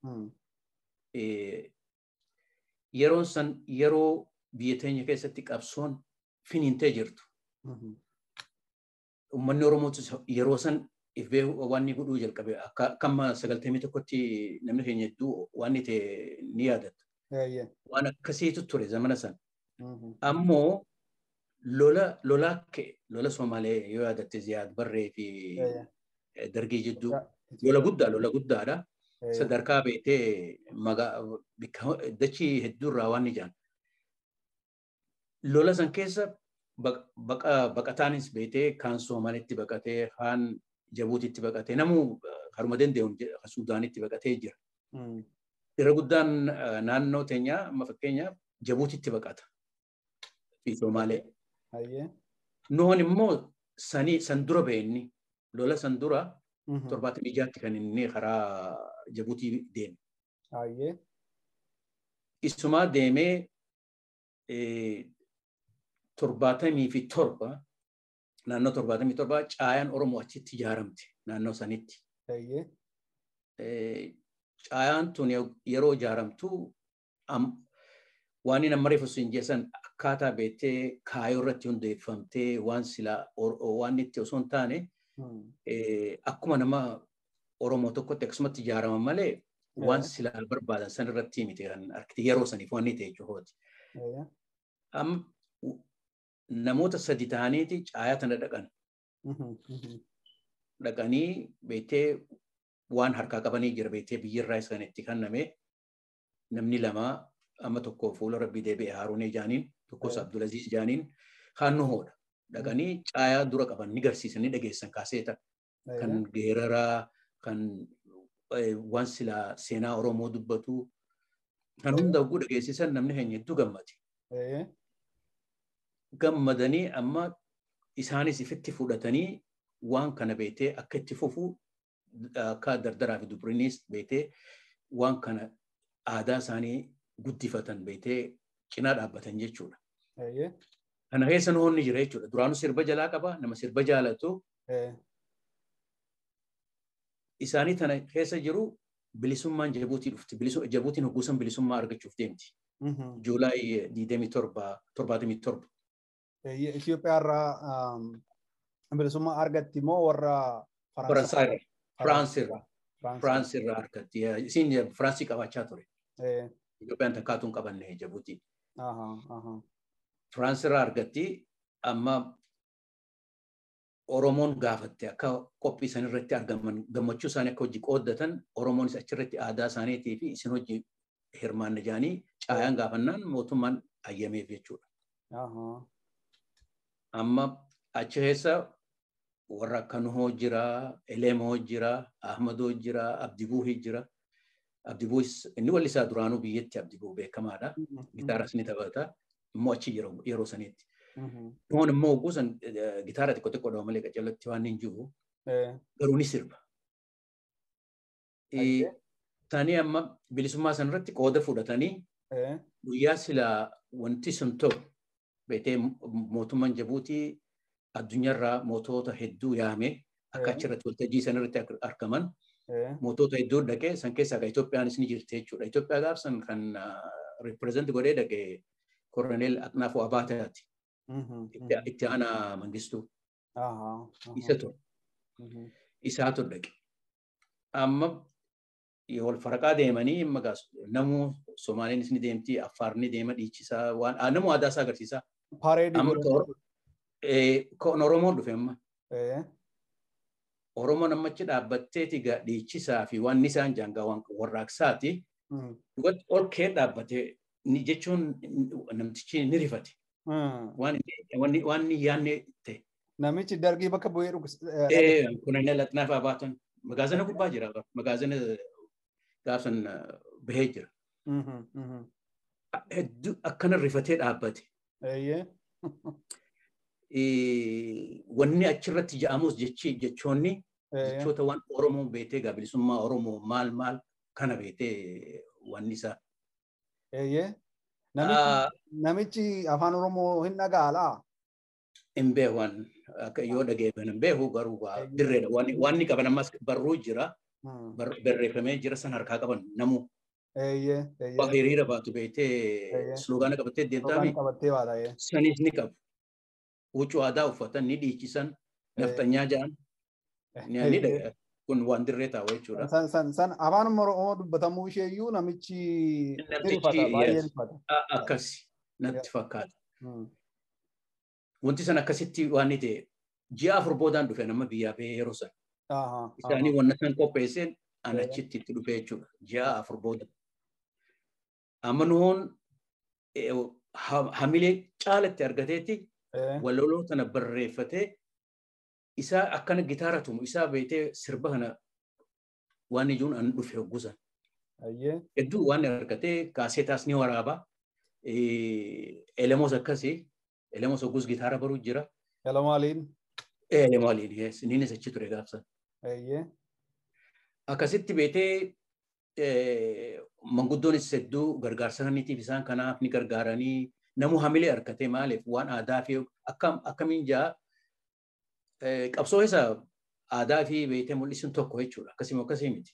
yeroon san yeroo biyya teenya keessatti qabsoon finiintee jirtu. Uummanni Oromootu yeroo san ifbee waan inni godhuu jalqabe akka amma sagaltamii tokkotti namni keenya hedduu waan inni ta'e ni yaadata. Waan akkasiitu ture zamana san. Ammoo lola lolaa ka'e lola Somaalee yoo yaadatte Ziyaad Barree fi Dargii jidduu lola guddaa lola guddaadha. Sadarkaa beetee dachii hedduurraa waan ni jaan. Lola san keessa baqataanis beetee kaan Somaalitti baqatee kaan Jabuutitti baqatee namuu haruma danda'uun Suudaanitti baqatee jira. Irra guddaan naannoo teenyaa amma fakkeenyaaf Jabuutitti baqata. Fi Somaalee. Nuhon immoo sanii san dura ba'e lola san dura torbaatamii jaatti kan inni karaa Jabuutii deeme. Isumaa deemee torbaatamii fi torba naannoo torbaatamii torba caayaan Oromoo achitti ijaaramte naannoo sanitti. Caayaan tun yeroo ijaaramtu waan inni amma reefu siin jeessan akkaataa beektee kaayoo irratti hundeeffamtee waan silaa waan itti osoo hin taane akkuma nama Oromoo tokkotti akkasumatti ijaaraman malee waan silaa barbaadan san irratti miti kan argite yeroo saniif waan ta'e jechuudha. Namoota sadi ta'aniiti caayaa tana dhaqan. Dhaqanii beektee waan harkaa qabanii jira beektee biyyirraa isaan itti kenname namni lama amma tokko fuula rabbii deebi'e Haaruunee jaaniin tokkos Abdulaziz jaaniin kaan Nuhoodha. Dhaqanii caayaa dura qaban ni garsiisan ni dhageessan kaaseeta. Kan geeraraa kan waan silaa seenaa Oromoo dubbatu kan hunda oguu dhageessisan namni keenya hedduu gammade. Gammadanii amma isaanis ifitti fudhatanii waan kana beektee akka itti fufu akka dardaraa fi dubriinis beetee waan kana aadaa isaanii guddifatan beetee cinaa dhaabbatan jechuudha. Kana keessa noonni jira jechuudha. Duraanuu sirba jalaa qaba. Nama sirba jaalatu. Isaanii tana keessa jiru bilisummaan Jabuutii dhufti. Jabuutiin hogguusan bilisummaa argachuuf deemti. Juulaay 27. Itoophiyaa irraa bilisummaa argatti moo warra Faransaay irraa. Firaansi irraa. Firaansi irraa argatti. Isin Firaansii qabaachaa ture. Itoophiyaan takkaatuun qabanne Jabuutiin. Firaansi irraa argatti. Amma Oromoon gaafatte akka qophii isaan irratti argaman gammachuu isaanii akka hojii qooddatan Oromoonis achirratti aadaa isaaniitii fi isin hojii hirmaanne jaanii caayaan gaafannaan mootummaan ayyameef jechuudha. Amma achi keessa warra akka Nuhoo jira, Eleemoo jira, Ahmadoo jira, Abdibuuhi jira. Abdibuuhis inni wallisaa duraanuu biyyatti Abdibuu beekamaadha. Gitaaras ni taphata. Immoo achi yeroo saniitti. Nuhoon immoo guusan gitaara xiqqoo xiqqoo dha malee qaccallatti waan hin jiru. Garuu ni sirba. Tanii amma bilisummaa sanarratti qooda fudhatanii guyyaa silaa wanti sun ta'u beetee mootummaan Jabuutii addunyaarraa mootota hedduu yaame akka achirratti waltajjii sanarratti argaman mootota hedduu dhaqee san keessaa kan Itoophiyaanis ni jirti jechuudha. Itoophiyaa gaafsan kan ripireezent godhee dhaqee Koroneel Aqnaafoo Abaataati. Itti aanaa mangistuu. Isa ture. Isaatu dhaqe. Amma wal faraqaa deemanii namuu Somaaliinis ni deemti, Affaar ni deema dhiichisaa waan namuu aadaa isaa agarsiisaa. Kan Oromoon dhufe amma. Oromoon ammachi dhaabbatteeti dhiichisaa fi waan isaan jaangaa waan warraaqsaati. Ol kee dhaabbatee ni jechuun namtichi ni rifate. Waan ni yaanne ta'e. Namichi dargii bakka bu'ee dhugu. Kunannee laxnaaf abaatan magaazina gubbaa jira. Magaazina gaafsan bahee jira. Hedduu akkana rifatee dhaabbate. Wanni achirratti ja'amus jechoonni jechoota waan Oromoo beetee bilisummaa Oromoo maal maal kana beetee wanni isaa. Namichi afaan Oromoo hin dhagaalaa? Hin beeku yoo dhageeffan hin beeku garuu dirreedha. Waan inni qaban ammas barruu jira. Barreeffamee jira san harkaa qaban namu. Waa hiriira baatu beetee sloogaana qabattee deemtaami. Sanis ni qabu. Huccuu aadaa uffatan ni dhiichisan. Naftanyaa jedhan. Ni dhagaa. Kun waan dirree taa'u jechuudha. San afaan Oromoo dubbatamuu isheeyyuu namichi Akkasi natti fakkaata. Wanti san akkasitti waan ni ta'e ji'a afur boodaan dhufe nama biyyaa bahee yeroo san. Isaanii wanna san qopheesseen an achitti itti dhufe jechuudha. Ji'a afur booda. Amma nuhoon hamilee caalatti argateetti walaloo tana barreeffatee isaa akkana gitaara tumu isaa beetee sirba kana waan ijuun an dhufe hoggusan. Hedduu waan argatee kaaseetaas ni waraaba. Elemoos akkasii. Elemoos hoggus gitaara baruu jira. Elemooliin. Elemooliin yes. Innis achi ture gaafsan. Akkasitti beetee manguddoonis hedduu gargaarsa kanniitiif isaan kanaaf ni gargaaranii namu hamilee argatee maaliif waan aadaa fi akkamiin jaa qabsoo isa aadaa fi beetee mul'isuun tokko jechuudha. Akkasii akkasii miti.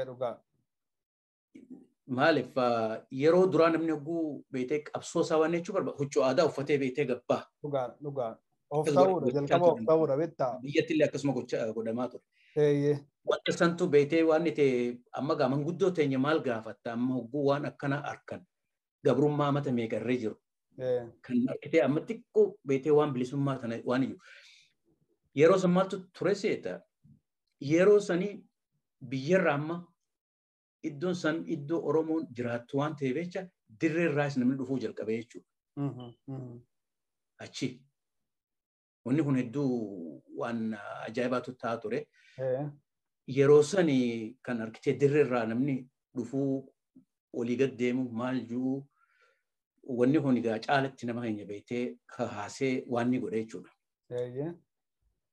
Maaliif yeroo duraa namni hogguu beetee qabsoo isaa waan jechuu barbaada. Huccuu aadaa uffatee beetee gabbaa. Dhugaa dhugaa. Of ta'uudha jalqaba of ta'uudha beektaa. Biyyatti illee akkasuma godhamaa ture. Wanta santu beetee waan ta'e amma gaa manguddoo teenya maal gaafatta amma hogguu waan akkana harkan gabrummaa mata meeqarree jiru. Kan argitee amma xiqqoo beetee waan bilisummaa tana waan iyyuu. Yeroo san maaltu ture seeta yeroo sanii biyyarra amma iddoon san iddoo Oromoon jiraattu waan ta'eef jecha dirree irraas namni dhufuu jalqabee jechuudha. Achi. Wanni kun hedduu waan ajaa'ibaatu ta'aa ture. Yeroo sani kan argitee dirree irraa namni dhufuu olii gad deemu maal jiru wanni kun egaa caalatti nama keenya beektee kaasee waan ni godhe jechuudha.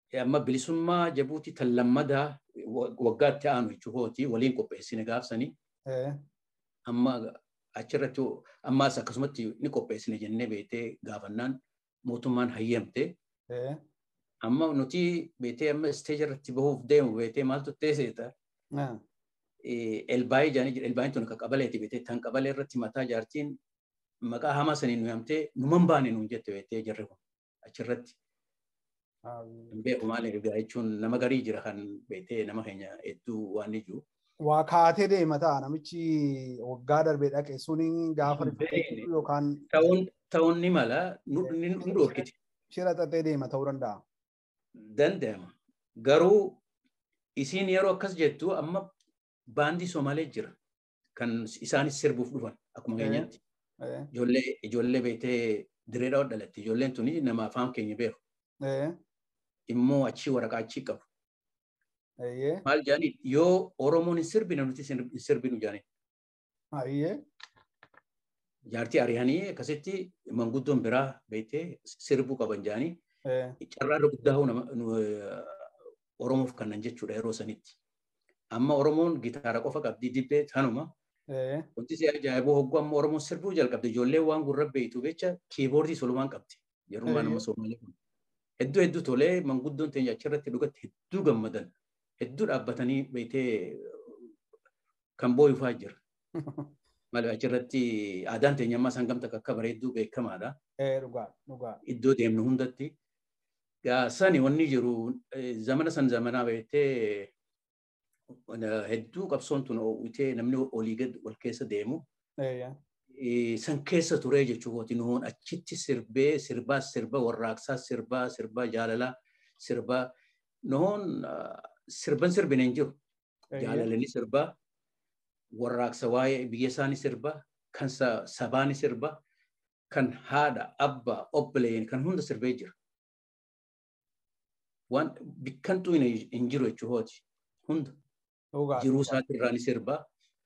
amma bilisummaa jabuutii tan lammadaa waggaatti aanu jechuukooti waliin qopheessine gaafsanii amma achirratti ammaas akkasumatti ni qopheessine jennee beetee gaafannaan mootummaan hayyamte. Amma nuti beetee amma isteeja irratti bahuuf deemu beetee maaltu teesseeta. Elbaayii jaanii jira elbaayiin tun akka qabaleeti beetee tan qabalee irratti mataa jaartiin maqaa hamaa saniin nu yamtee numan baane nuun jette beetee jirre kun achirratti. Beeku maaliif egaa jechuun nama garii jira kan beetee nama keenya hedduu waan ni jiru. Waa kaatee deema ta'a namichi waggaa darbee dhaqe suni gaafa yookaan. Ta'uun ni mala nu dhoorkiti. Shira xaxee deema ta'uu danda'a. Danda'ama. Garuu isiin yeroo akkas jettu amma baandii Somaalee jira kan isaanis sirbuuf dhufan akkuma keenyatti. Ijoollee beetee direedhaa dhalatte ijoolleen tuni nama afaan keenya beeku. Immoo achii waraqaa achii qabu. Maal jaanii yoo Oromoon hin sirbine nuti hin sirbinu jaanii. Jaartii ari'anii akkasitti manguddoon biraa beektee sirbuu qaban jaanii carraa guddaa Oromoof kannan jechuudha yeroo sanitti. Amma Oromoon gitaara qofa qabdi dibbee tanuma. Wanti si ajaa'iboo hogguu amma Oromoon sirbuu jalqabde ijoollee waan gurra beektu jecha kiiboordii solumaan qabdi. Yerummaa nama Somaalee kun. Hedduu hedduu tolee manguddoon teenya achirratti dhugatti hedduu gammadan. Hedduu dhaabbatanii beektee kan boo'ifaa jira. Malee achirratti aadaan teenya ammaa isaan gamta akka bareedduu beekamaadha. Iddoo deemnu hundatti. Sani wanni jiru zamana san zamanaa beektee hedduu qabsoon tun oowwitee namni olii gad wal keessa deemu. San keessa turee jechuudha nuun achitti sirbee sirbaa sirba warraaqsaa sirbaa sirbaa jaalalaa sirbaa nuun sirban sirbine hin jiru. Jaalalani sirbaa warraaqsa waa'ee biyya isaanii sirbaa kan sabaani sirbaa kan haadha abbaa obboleen kan hunda sirbee jira. Waan bikkantuu hin jiru jechuudha hunda. Jiruu isaati irraa ni sirbaa.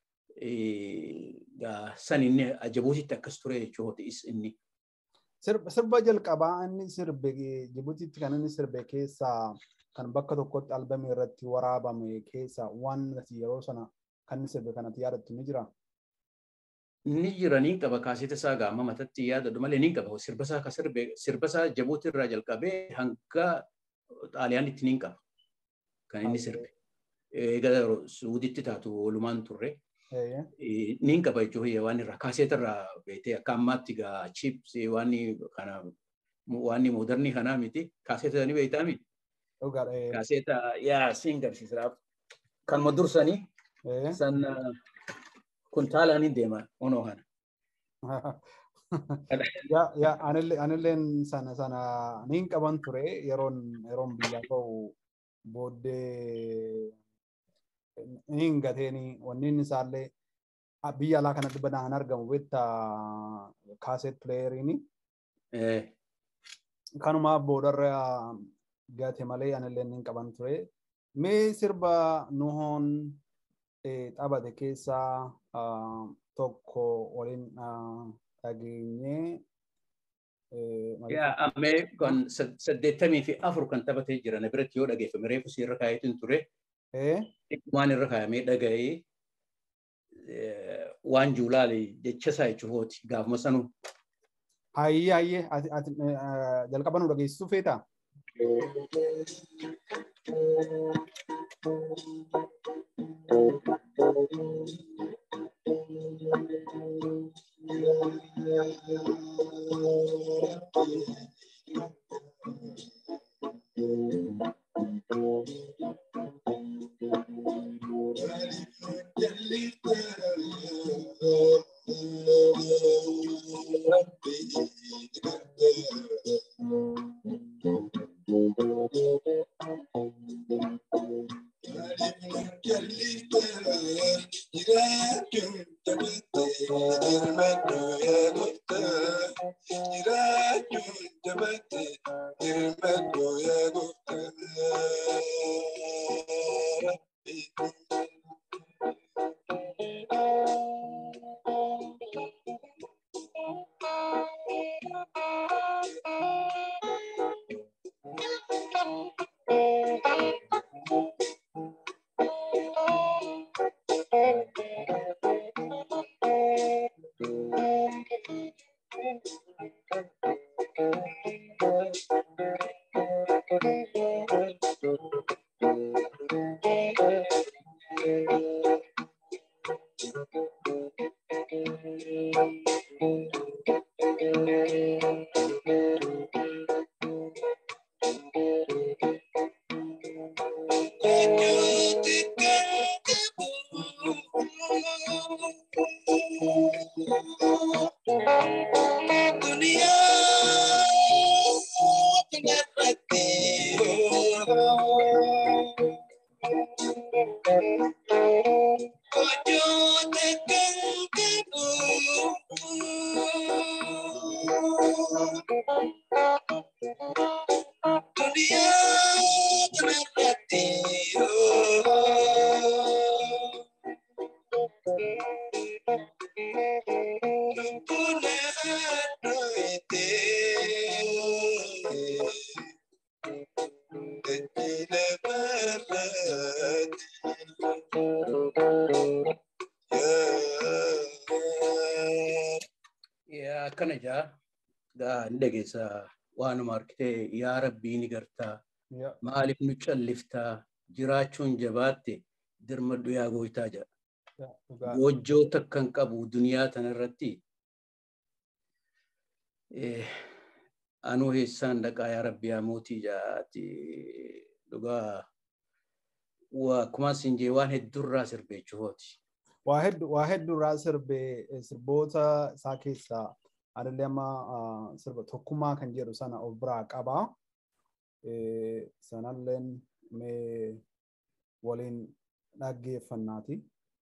san inni Jibuutitti akkas ture jechuudha inni. Sirba jalqabaa inni sirbe Jibuutitti kan inni sirbe keessaa kan bakka tokkotti albamii irratti waraabame keessaa waan yeroo sana kan inni sirbe kanatti yaadattu ni jira. Ni jira ni qaba kaaseta isaa gaama matatti yaadadu malee ni qaba sirba isaa sirbe sirba isaa Jibuuti irraa jalqabee hanga xaaliyaanitti ni qaba kan inni sirbe. Egaa Suuditti taatu walumaan turre. Niin qaba jechuun waan irraa kaaseeta irraa beetee akka ammaatti gaa chips waan kana waan moodarni kanaa miti kaaseeta ni beektaa miti. Kaaseeta yaa siin garsiisiraaf kanuma dursanii san kuntaalaan hin deema onoo kana. Yaa anilleen sana sana niin qaban ture yeroon yeroon biyyaa ba'u booddee hin gateeni wanni inni isaallee biyya alaa kanatti banaan argamu beekta kaaseet pileeriini. Kanuma boodarra gate malee anillee hin qaban ture. Mee sirba nuhoon taphate keessaa tokko waliin dhageenyee. Ammee kan saddeettamii fi afur kan taphatee jiran biratti yoo dhageeffame reefu siirra kaayetiin ture. waan irra kaayamee dhaga'ee waan juulaale jecha isaa jechuufooti gaafuma sanuu. Hayyee hayyee jalqaba nu dhageessisuu feetaa? akkana jaa gaa ni dhageessa waanuma argitee yaa rabbii ni gartaa maaliif nu calliftaa jiraachuun jabaatte dirmadhu yaa gooytaa jedha. Goojjoo takkan qabu duniyaa tanarratti anuu heessaan dhaqaa yaa rabbi yaa mootii jaati dhugaa akkuma isin jee waan hedduurraa sirbeechuufooti. Waa hedduu waa hedduurraa sirbee sirboota isaa keessaa adallee amma sirba tokkummaa kan jedhu sana of biraa qabaa. Sanalleen mee waliin dhaggeeffannaati.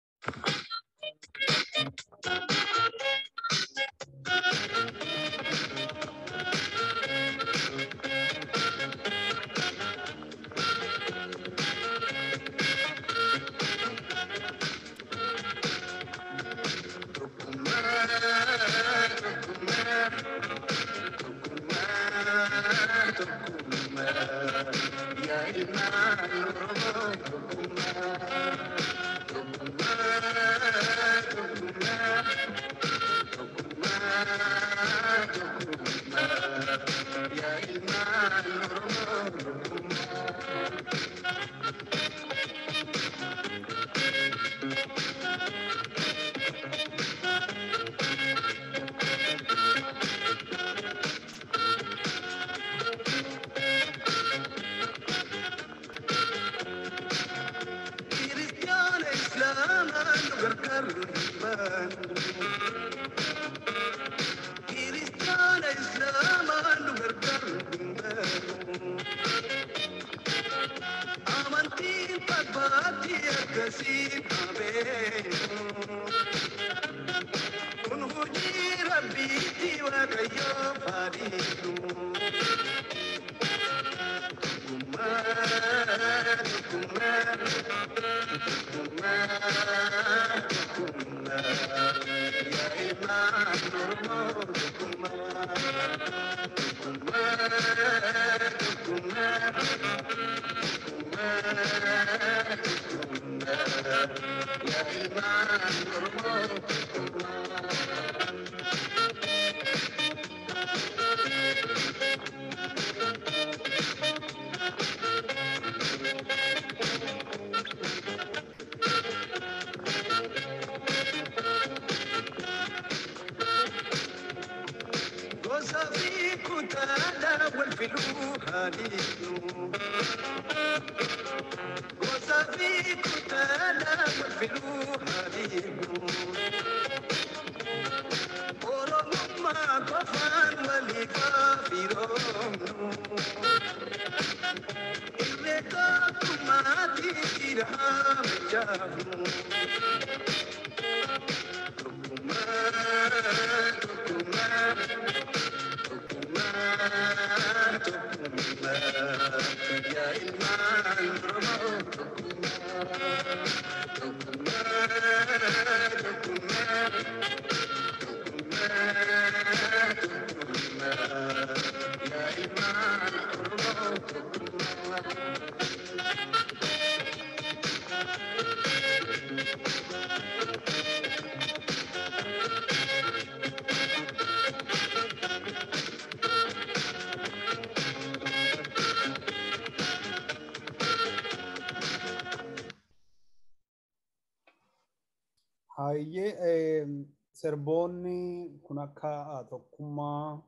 Hayyee sirboonni kun akka tokkummaa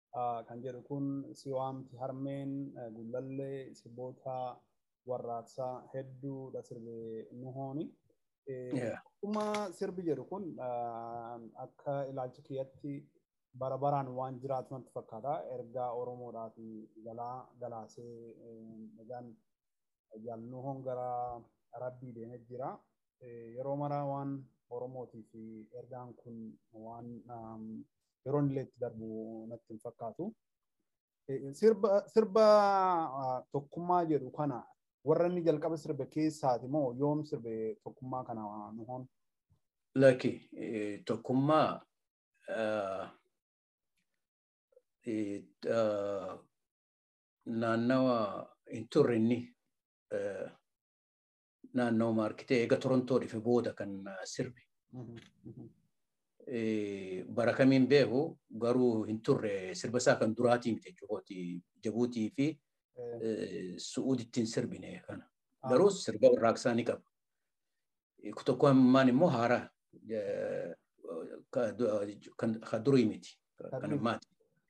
kan jedhu kun si waamti harmeen gullallee sirboota warraaqsaa hedduudha sirbee nuhooni. Akkuma sirbi jedhu kun akka ilaalcha kiyyatti bara baraan waan jiraatu natti fakkaata. Ergaa Oromoodhaa fi galaa galaasee egaan jaalnu hongara rabbii deemee jira. Yeroo mara waan Oromootii fi ergaan kun waan yeroo illee itti darbu natti hin fakkaatu. Sirba tokkummaa jedhu kana warra inni jalqaba sirbe keessaati moo yoom sirbe tokkummaa kana nu hoon? Laki tokkummaa naannawa hin turre inni naannawa maarkitee eega Torontoo dhufe booda kan sirbe. Bara kamiin beeku garuu hin turre sirba isaa kan duraatii miti jechuudha. Jabuutii fi Su'uudittiin sirbine kana. Garuu sirba warraaqsaa ni qaba. Tokkummaan immoo haaraa ka durii miti. Kan ammaati.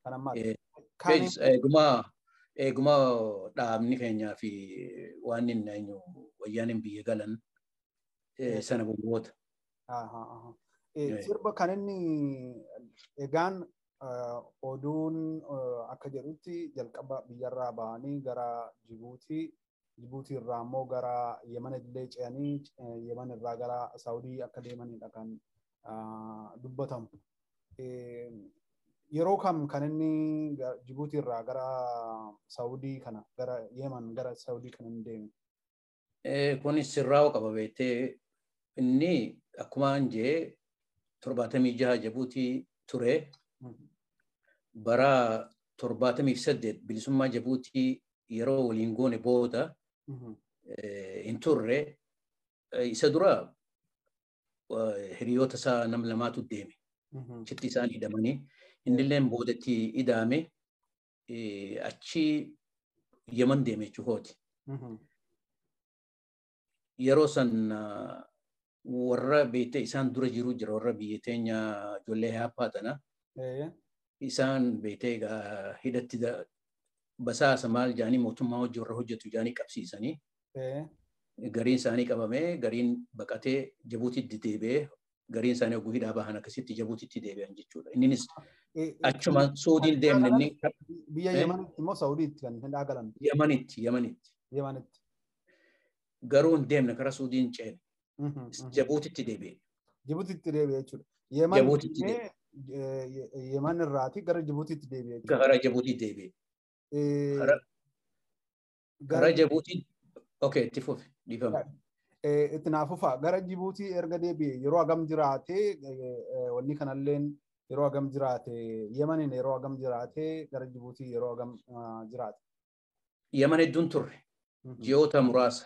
Eeguma eeguma dhaabni keenyaa fi waan inni eenyu wayyaan biyya galan sana booda. Sirba kan inni egaan oduun akka jedhutti jalqaba biyyarraa bahanii gara Jibuutii Jibuutii irraa immoo gara Yemen illee ce'anii Yemen irraa gara Saawudii akka deemanidha kan dubbatamu. Yeroo kam kan inni Jibuutii irraa gara Saawudii kana gara Yemen gara Saawudii kan inni deeme? Kunis sirraa'uu qaba beektee inni akkuma jee torbaatamii jaha Jibuutii ture. Bara torbaatamii saddeet bilisummaa Jibuutii yeroo waliin goone booda hin turre isa dura hiriyoota isaa nam lamaatu deeme. Chitti isaan hidhamanii innilleen boodatti hidhame achi Yemen deeme jechuudha. Yeroo san warra beektee isaan dura jiru jira warra biyya teenya ijoollee haappaa tana. Isaan beektee egaa hidhatti basaasa maal jaanii mootummaa hojii warra hojjetu jaanii qabsiisanii. Gariin isaanii qabamee gariin baqatee Jibuutitti deebi'ee gariin isaanii oguu hidhaa bahan akkasitti Jibuutitti deebi'an jechuudha. Innis achuma Suudiin deemne inni. Biyya Yemanitti immoo Saawudiitti kan hidhaa galan. Yemanitti Yemanitti. Yemanitti. Garuu hin deemne karaa Suudiin ceene. Jibuutitti deebi'e. Jibuutitti deebi'e jechuudha. Jibuutitti deebi'e. Yeman irraati gara Jibuutitti deebi'e jechuudha. Gara Jibuutitti deebi'e. Gara Jibuutii okay itti fufi dhiifama. Itti naafufa gara Jibuutii erga deebi'e yeroo hagam jiraate wanni kanalleen yeroo hagam jiraate Yemaniin yeroo hagam jiraate gara Jibuutii yeroo hagam jiraate. Yemen hedduun turre ji'oota muraasa.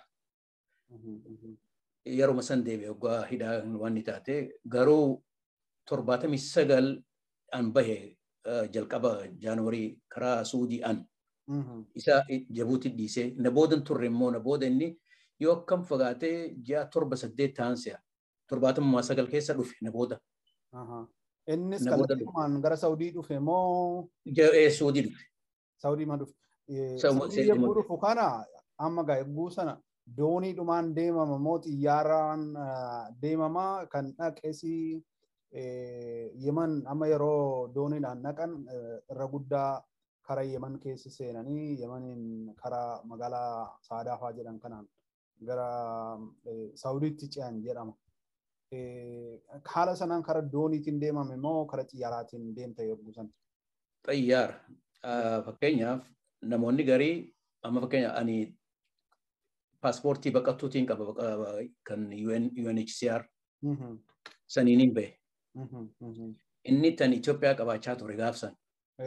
Yeroo san deebi'e waggaa hidhaa waan taate garuu torbaatamii sagal an bahe jalqaba jaanuwarii karaa Suudii an. isa Jibuutii dhiisee na booda turre immoo na booda inni yoo akkam fagaatee ji'a torba saddeet ta'an si'a torbaatamummaa sagal keessa dhufe na booda. Innis kallattumaan gara Saawudii dhufe moo? Suudii dhufe. Saawudii ma dhufe. Saawudii yommuu dhufu kana amma gaa eeguu sana dooniidhumaan deemama moo xiyyaaraan deemama kan dhaqeesi Yemen amma yeroo dooniidhaan dhaqan irra guddaa karaa Yemen keessa seenanii Yemeniin karaa magaalaa Saadaafaa jedhan kanaan gara Saawudiitti ce'an jedhama. Haala sanaan karaa dooniitiin deemame moo karaa xiyyaaraatiin deemta yogguu san? Xiyyaara. Fakkeenyaaf namoonni garii amma fakkeenya ani paaspoortii baqattuutiin qaba kan UNHCR saniin hin bahe. Inni tan Itoophiyaa qabaachaa ture gaafsan.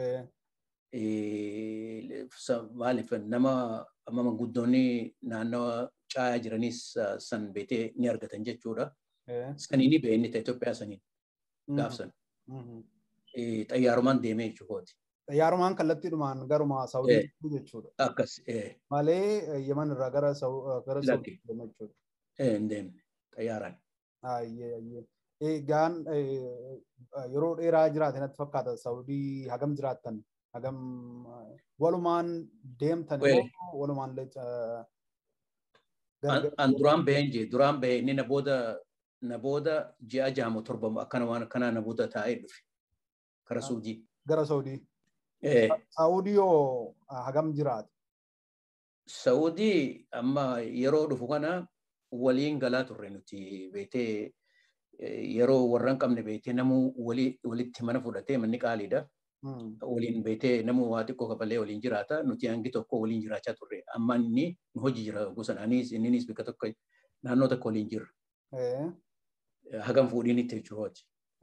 maaliif nama amma manguddoonni naannawa caayaa jiranis san beetee ni argatan jechuudha. Sanii ni ba'e inni ta'e Itoophiyaa saniin gaafsan. Xayyaarumaan deemee jechuudha. Xayyaarumaan kallattiidhumaan garuma Saawudii jechuudha. Akkas. Malee Yemen irraa gara Saawudii jechuudha. Hin deemne xayyaaraan. Ayyee ayyee. Egaan yeroo dheeraa jiraate natti fakkaata Saawudii hagam jiraattan hagam walumaan deemtan walumaan An duraan baheen jee duraan bahee inni na booda na booda ji'a jaamo torbamu akkana waan akkanaa na booda taa'ee dhufe kara Suudii. Gara Saudii. Saudii yoo hagam jiraate? Saudii amma yeroo dhufu kana waliin galaa turre nuti beetee yeroo warran qabne beetee namuu walitti mana fudhatee manni qaaliidha. Waliin beetee namuu waa xiqqoo kafalee waliin jiraata. Nuti hangi tokko waliin jiraachaa turre. Amma inni nu hojii jira gosa anis inninis bakka tokko naannoo tokko waliin jirra. Hagam fuudhiin itti jechuudha.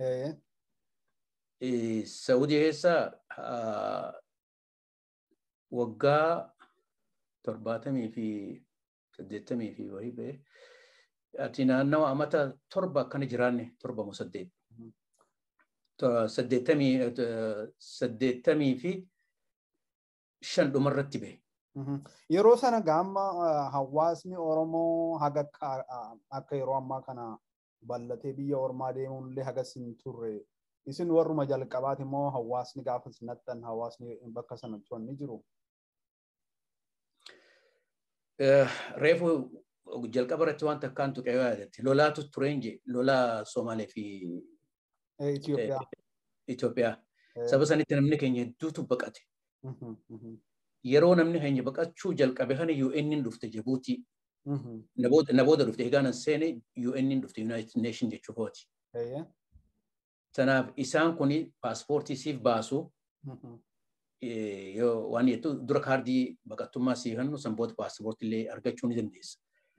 Saudii keessa waggaa torbaatamii fi saddeettamii fi wayii ba'e ati naannawa amata torba akkana jiraanne torba moo saddeet. Saddeettamii fi shan dhumarratti ba'e. Yeroo sana gaamma hawaasni Oromoo haga akka yeroo ammaa kana bal'atee biyya ormaa deemuun illee hagas hin turre. Isin warruma jalqabaati immoo hawaasni gaafa sinattan hawaasni bakka sanatti wanni jiru. Reefu jalqaba irratti waan takkaan tuqee yoo yaadatte lolaatu tureen je lolaa Somaalee fi Itoophiyaa. Saba sanitti namni keenya hedduutu baqate. Yeroo namni keenya baqachuu jalqabe kana UN dhufte Jibuutii. Na booda dhufte egaa nan seene UN dhufte United Nation jechuufooti. Tanaaf isaan kun paaspoortii siif baasu yoo waan jettu dura kaardii baqattummaa sii kennu san booda paaspoortii illee argachuu ni dandeessa.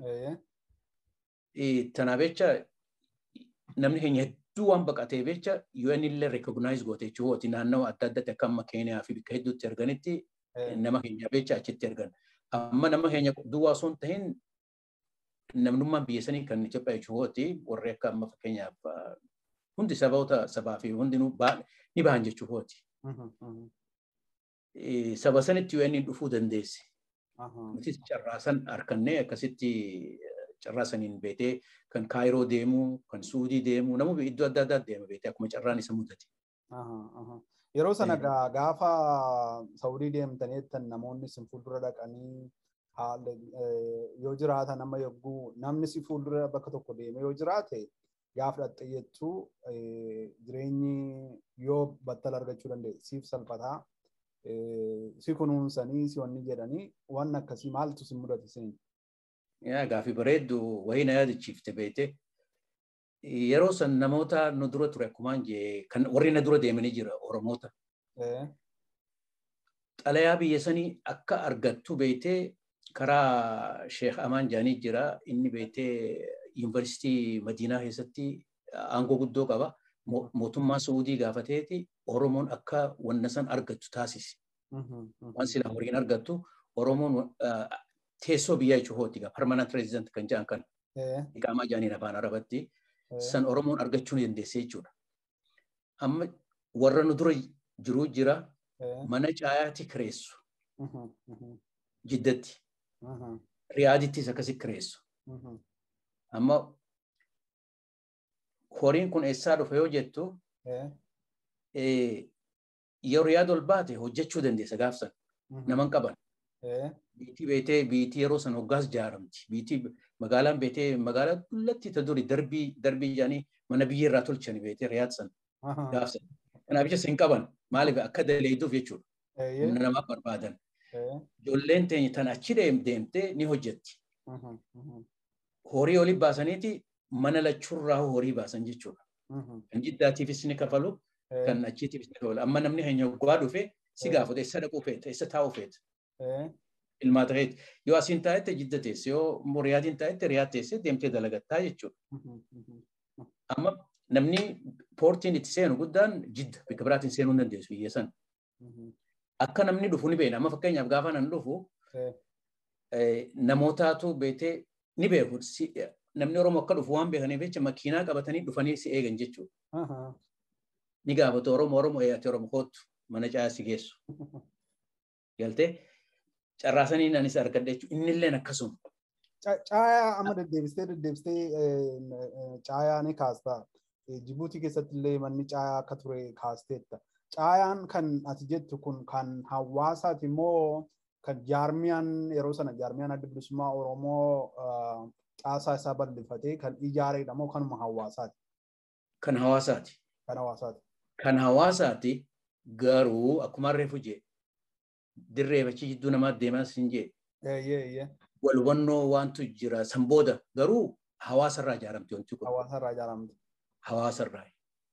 Tanaaf jecha namni keenya hedduu waan baqatee jecha UN illee recognize goote jechuudha. Naannawa adda addaatti akka amma Keeniyaa fi bakka hedduutti arganitti nama keenya jecha achitti argan. Amma nama keenya duwwaa osoo hin tahin namnummaan biyya sanii kan Itoophiyaa jechuudha. Warri akka amma fakkeenyaaf hundi saboota sabaa fi hundi ni bahan jechuudha. Saba sanitti UN dhufuu dandeesse. Nutis carraasan harkannee akkasitti carraasaniin beetee kan Kaayiroo deemu, kan Suudii deemu, nama iddoo adda addaa deema beetee akkuma carraan isa mudate. Yeroo sana gaafa Saudii deemtaniittan namoonni sin fuuldura dhaqanii yoo jiraatan amma yogguu namni si fuuldura bakka tokko deeme yoo jiraate gaafa dhatte jettuu jireenyi yoo battala argachuu danda'e siif salphataa si kunuunsanii si wanni jedhanii waan akkasii maaltu si mudate sin. Yaa gaafii bareeddu wayii na yaadachiifte beete yeroo san namoota nu dura ture akkumaan jee kan warri na dura deemanii jira Oromoota. Xalayaa biyya sanii akka argattu beetee karaa Sheekh Amaan Jaanii jira inni beetee yuunivarsiitii Madiinaa keessatti aangoo guddoo qaba. Mootummaa Suudii gaafateeti Oromoon akka wanna san argattu taasise. Waan sila horiin argattu Oromoon teessoo biyyaa jechuudha egaa permanent resident kan jedhan kan iqaamaa jaaniin afaan arabatti san Oromoon argachuu ni dandeesse jechuudha. Amma warra nu dura jiruu jira mana caayaatti kireessu. Jiddatti. Riyaadittis akkasi kireessu. Amma horiin kun eessaa dhufe yoo jettu yoo riyaad ol baate hojjechuu dandeessa gaafsan naman qaban. Biitii beetee biitii yeroo san hoggaas ijaaramti. Biitii magaalaan beetee magaalaa dullatti ta duri darbii darbii jaanii mana biyya irraa tolchani beetee riyaad san gaafsan. Kanaaf jecha sin qaban maaliif akka daleeduuf jechuudha. Humna namaaf barbaadan. Ijoolleen teenya tan achi deemtee ni hojjetti. Horii olii baasaniiti mana lachuurraa horii baasan jechuudha. Kan jiddaatiifis ni kafalu kan achiitiifis ni kafalu. Amma namni keenya hoggaa dhufe si gaafata eessa dhaquu feeta eessa taa'uu feeta. Ilmaa ta'eeti yoo asiin taa'ette jidda teesse yoo riyaatiin taa'ette riyaad teesse deemtee dalagattaa jechuudha. Amma namni poortiin itti seenu guddaan jidda bakka biraatiin seenuu hin dandeessu biyya sana. Akka namni dhufu ni beekna. Amma fakkeenyaaf gaafa nan dhufu namootaatu beetee ni beeku. Namni Oromoo akka dhufu waan beekaniif jecha makiinaa qabatanii dhufanii si eegan jechuudha. Ni gaafatu Oromoo Oromoo eeyyate Oromoo kootu mana caayaa si geessu. Galtee carraasanii anis argadha jechuudha. Inni illee akkasuma. Caayaa amma deddeebistee deddeebistee caayaa ni kaasta. Jibuutii keessatti illee manni caayaa akka ture kaasteetta. Caayaan kan ati jettu kun kan hawaasaati immoo kan jaarmiyaan yeroo sana jaarmiyaan adda bilisummaa Oromoo caasaa isaa bal'ifatee kan ijaareedha moo kanuma hawaasaati? Kan hawaasaati. Kan hawaasaati. Kan hawaasaati garuu akkuma reefu jee dirree bachi jidduu namaa deemas hin jee Eeyyee eeyyee wal hubannoo waantu jira san booda garuu hawaasarraa ijaaramte wanti kun hawaasarraa ijaaramte. hawaasarraa.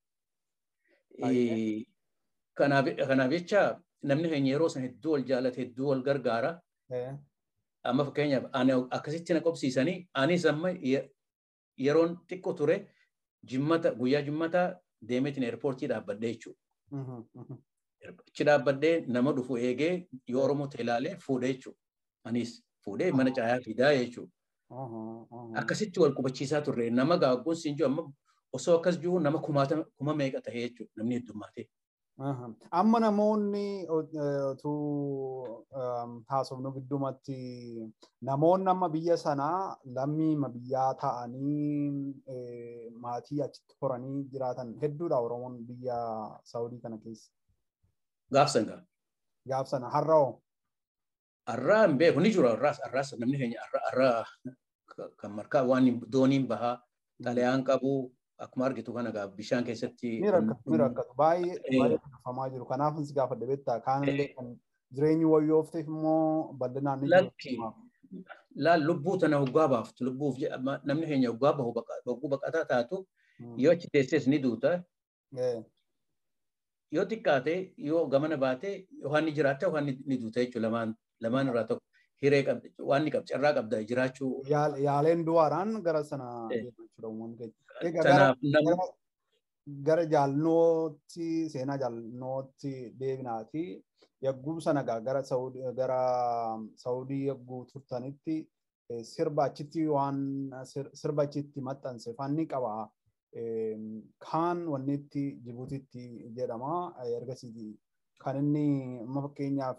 Baay'ee. Kanaaf kanaaf jecha namni keenya yeroo san hedduu wal jaalate hedduu wal gargaara. Eh, Amma fakkeenyaaf ani akkasitti na qobsiisanii anis amma ye- yeroon xiqqoo ture jimmata guyyaa jimmataa deemeetiin eerpoortii dhaabbadhee jechuudha. mhm, mhm. Achi dhaabbadhee nama dhufu eegee yoo Oromoo ta'e ilaalee fuudhee jechuudha. Anis fuudhee mana caayaa fidaa jechuudha. Aha, aha. Akkasitti wal qubachiisaa turre nama gaagguun siin jiru amma osoo akkas jiru nama kumaatama kuma meeqa ta'ee jechuudha namni heddummaatee. Aha. Amma namoonni o- eh, utuu um, haasofnu giddumatti namoonni amma biyya sanaa lammiima biyyaa ta'anii eh, maatii achitti horanii jiraatan hedduudha Oromoon biyya Saawudii kana keessa. Gaafsan gaa. Gaaf sana har'a hoo? Arraa hin beeku ni jiru arraas arraas namni keenya arraa arraa kan markaa waan dooniin bahaa xalayaan qabu akkuma argitu kana gaa bishaan keessatti. Ni rakkatu ni rakkatu baay'ee Eh. baay'ee rakkafamaa jiru kanaaf si gaafadhe beektaa kaanillee kan jireenyi wayyoofteef immoo bal'inaan ni Lakki. jiru. Laal lubbuu tana hoggaa baaftu lubbuuf je- amma namni keenya hoggaa bahu baqa- hogguu baqataa taatu Mm. yoo achi teessees ni duuta Eh, yoo xiqqaate yoo gamana baate waan ni jiraatte waan ni ni duuta jechuudha lamaan lamaan irraa tokko hiree qabda waan ni qabda carraa qabda jiraachuu. yaal- Yaaleen du'aadhaan gara sana Eh. deemu jechuudha uummanni keenya. Egaa gara Kanaaf namni gara- gara jaalnootti seenaa jaalnootti deebinaati. Yagguu sana gaa gara Saawudii gara Saawudii yagguu turtanitti eh, sirba achitti waan sir- sirba achitti maxxanse fanni qaba. Em, Kaan wanni itti Jibuutitti jedhama. Eh, Ergasii kan inni amma fakkeenyaaf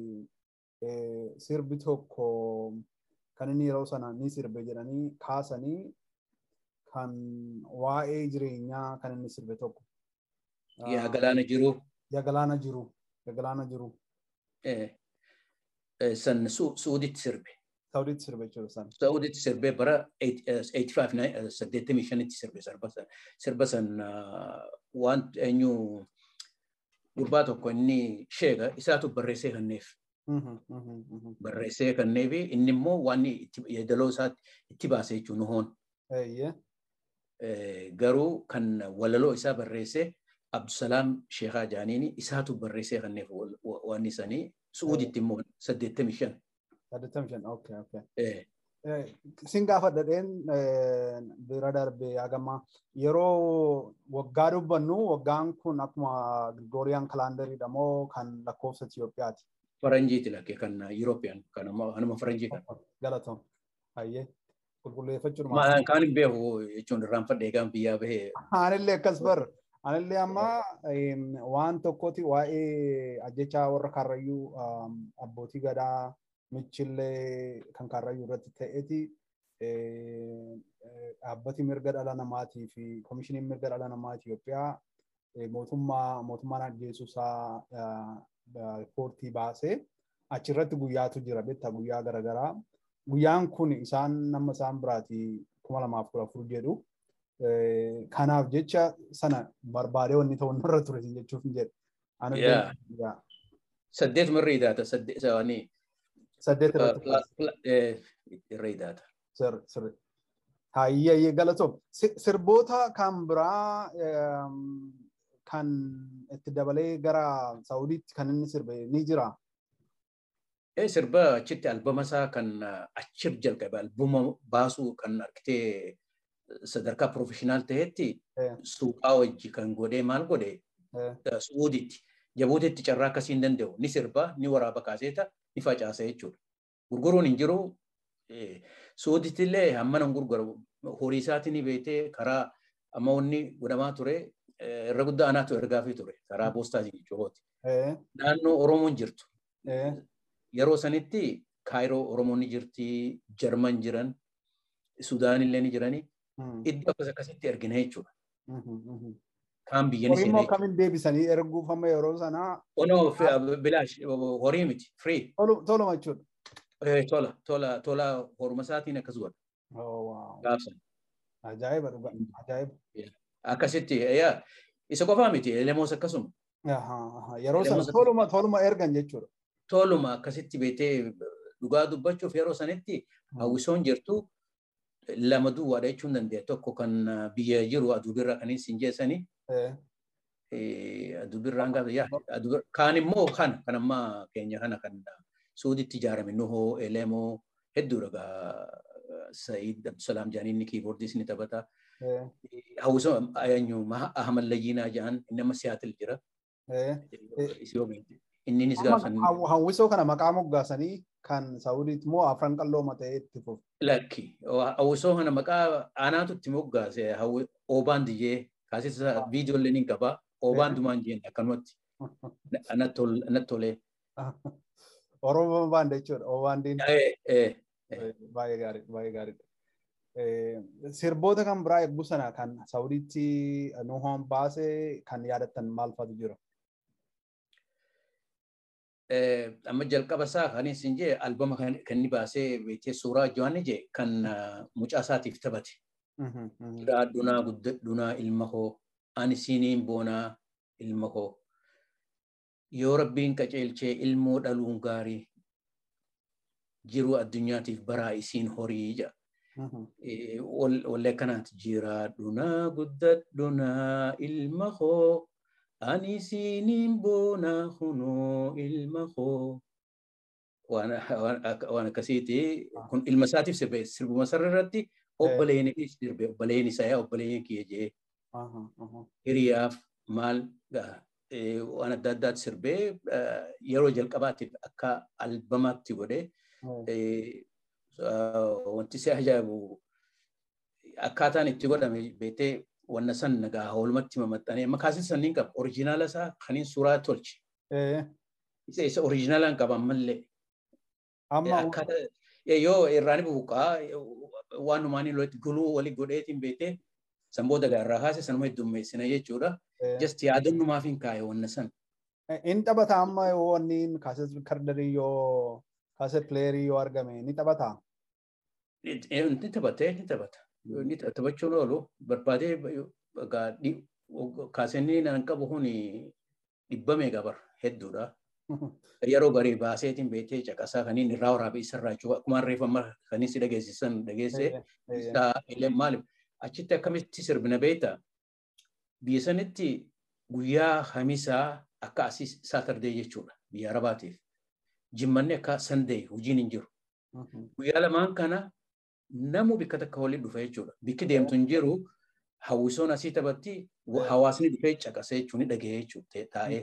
eh, sirbi tokko kan inni yeroo sana ni sirbe jedhanii kaasanii kan waa'ee jireenyaa kan inni sirbe tokko. yaa galaana jiru Yaa galaana jiru. Yaa galaana jiru. eh, eh, san Su- suuditti sirbe. Saawudiitti sirbe jechuudha sana. Saa'uditti sirbee bara 85 sirbe sirba san. Sirba san ah, waan eenyu gurbaa tokko inni sheega isaatu barreessee kanneef. Mhm, mhm, mhm. Barreessee kanneef inni immoo waan itti yeedaloo isaatti itti baase jechuun nuhoon. Eeyyee. Eh, Garuu kan walaloo isaa barreessee Abdusalaam Sheekaa Jaaniini isaatu barreessee kanneef wal- wa- waan isanii Suuditti immoo 85. Saddeettamii shan. Okay, okay. Eh, Eh, Sin gaafadhadheen eh, bira darbee hagama yeroo waggaa dubbannu waggaan kun akkuma Gregorian kalaandariidha moo kan lakkoofsa Itoophiyaati? Faranjiiti lakkee kan Yurooppiyaan kan amma kanuma faranjii kan. Galatoom. Hayyee. Qulqulleeffachuudhumaa. Maan kan hin beeku jechuun irraanfadhe egaan biyyaa bahee Anillee akkas bar. Anillee amma em, waan tokkooti waa'ee ajjechaa warra Karrayyuu um, abbootii gadaa michillee kan Karrayyuu irratti ta'eeti eh, eh, dhaabbati mirga dhala namaatii fi koomishiniin mirga dhala namaa Itoophiyaa eh, mootummaa mootummaan ajjeesuusaa riippoortii baasee achirratti guyyaatu jira beektaa guyyaa garaagaraa. Guyyaan kun isaan nama isaan biraati kuma lamaaf kudha afur jedhu. Eh, kanaaf jecha sana barbaadee wanni ta'u nurra ture sin jechuuf hin jedhe. Ani Yeah. yaa, saddeet irra idaata saddeet isaanii saddeet irratti kaase. irra idaata. Sir- sirri. Hayyee galatoom. Si- Sirboota kan biraa eem, kan itti dabalee gara Saawudiitti kan inni sirbe ni jira. Eh, Sirba achitti albama isaa kan achir jalqabe albuma baasuu kan argitee sadarkaa profeshinaal ta'etti Eh. suuqaa wajji kan godhee maal godhe Eh, Suuditti jabuutitti carraa akkasii hin danda'u ni sirba ni waraaba kaaseeta ni facaasa jechuudha. Gurguruun hin jiru Suuditti illee hammana hin gurguramu horii isaatiin ni beetee karaa amma wanni godhamaa ture eh, irra guddaa anaatu ergaafii ture karaa poostaatiin jechuudha. eh, Naannoo Oromoon jirtu eh, yeroo sanitti kaayiroo Oromoon ni jirti, Jarman jiran, Sudaan illee ni jirani. mm, Iddoo akkas akkasitti ergina jechuudha. mhm, mhm. Kaan biyya ni Horii immoo seenee. akkamiin deebisanii erguuf amma yeroo sanaa Onoo bilaash horii miti free. tolu- toluma jechuudha. Eh, Tola tola tola horuma isaatiin akkas godha. gaafsan. Ajaa'iba dhugaa. Ajaa'iba. Akkasitti isa qofaa miti elemoos akkasuma. Yeroo sana toluma toluma ergan jechuudha. Toluma akkasitti beetee dhugaa dubbachuuf yeroo sanitti hawwisoon jirtu lama duwwaadha jechuun dandeenya. Tokko kan biyya jiru aduubirra kan hin jeessanii. Aduubirraan gaafa kaan immoo kana kan amma keenya kana kan suuditti ijaarame nuhoo elemoo hedduudha Sa'iid Abdusalaam jedhanii inni kiiboordiis ni taphata. Hawwisoo eenyu Ahmad Layyinaa jedhan inni amma Siyaatil jira. Inninis gaafsan. Hawwisoo kana maqaa moggaasanii kan Saawudiitti moo afran qalloo matee itti fufu. Lakki. Hawwisoo kana maqaa aanaatu itti moggaase oobaan diyyee kaasisa viidiyoolee ni qaba. Oobaan dumaan jeen akkanumatti. Natti tolee. Oromoo baanda jechuudha. Oobaan diin. Baay'ee gaarii baay'ee gaariidha. Sirboota kan biraa eebbuu sana kan Saawudiitti nuhoon baasee kan yaadattan maal faatu jira? amma jalqaba isaa kan isin jee albama kan inni baasee beekee suuraa Johaanni jee kan mucaa isaatiif taphate. Dunaa guddadhunaa ilma koo ani siiniin boonaa ilma koo yoo rabbiin qaceelchee ilmoo dhaluun gaarii jiru addunyaatiif baraa isiin horii jedha. Wallee kanaatti jira dhunaa guddadhunaa ilma koo ani siiniin boonaa hunoo ilma koo. Waan akkasiiti kun ilma isaatiif sirbe sirbuma sarara irratti obboleeni sirbe obboleen isaa obboleen kiyya jee hiriyaaf maal waan adda addaatti sirbee yeroo jalqabaatiif akka albamaatti godhee wanti si ajaa'ibu akkaataan itti godhame beetee wanna san nagaa oolmatti mamaxxanee makaasin sanniin qaba oriijinaala isaa kaniin suuraa tolche. Isa isa oriijinaalaan qaba ammallee. Yoo irraan bubuqaa waan numaanii lolatti guluu walii godheetiin beetee sanboota gaarraa kaase sanuma heddummeessina jechuudha. Just yaadannumaaf hin kaa'e wanna san. Inni taphata amma yoo wanni kaaset kardarii yoo kaaset pileerii yoo argame ni taphata. Ni taphata ni taphata. Ni taphachuun oolu barbaadee kaasenni nan qabu kun dhibba meegaa bar hedduudha. Yeroo garii baaseetiin beetee caqasaa kaniin irraa waraabee isarraa jechuudha. Akkuma reeffama kaniin si dhageessisan dhageessee isaa maaliif achitti akkamitti sirbina beektaa? Biyya sanitti guyyaa hamisaa akka asii saatardee jechuudha biyya arabaatiif. Jimmanni akka sandee hojiin hin jiru. Guyyaa lamaan kana namu bikka takka waliin dhufa jechuudha. Bikki deemtu hin jiru hawwisoon asii taphatti hawaasni dhufee caqasee jechuun ni dhagahee jechuudha taa'ee.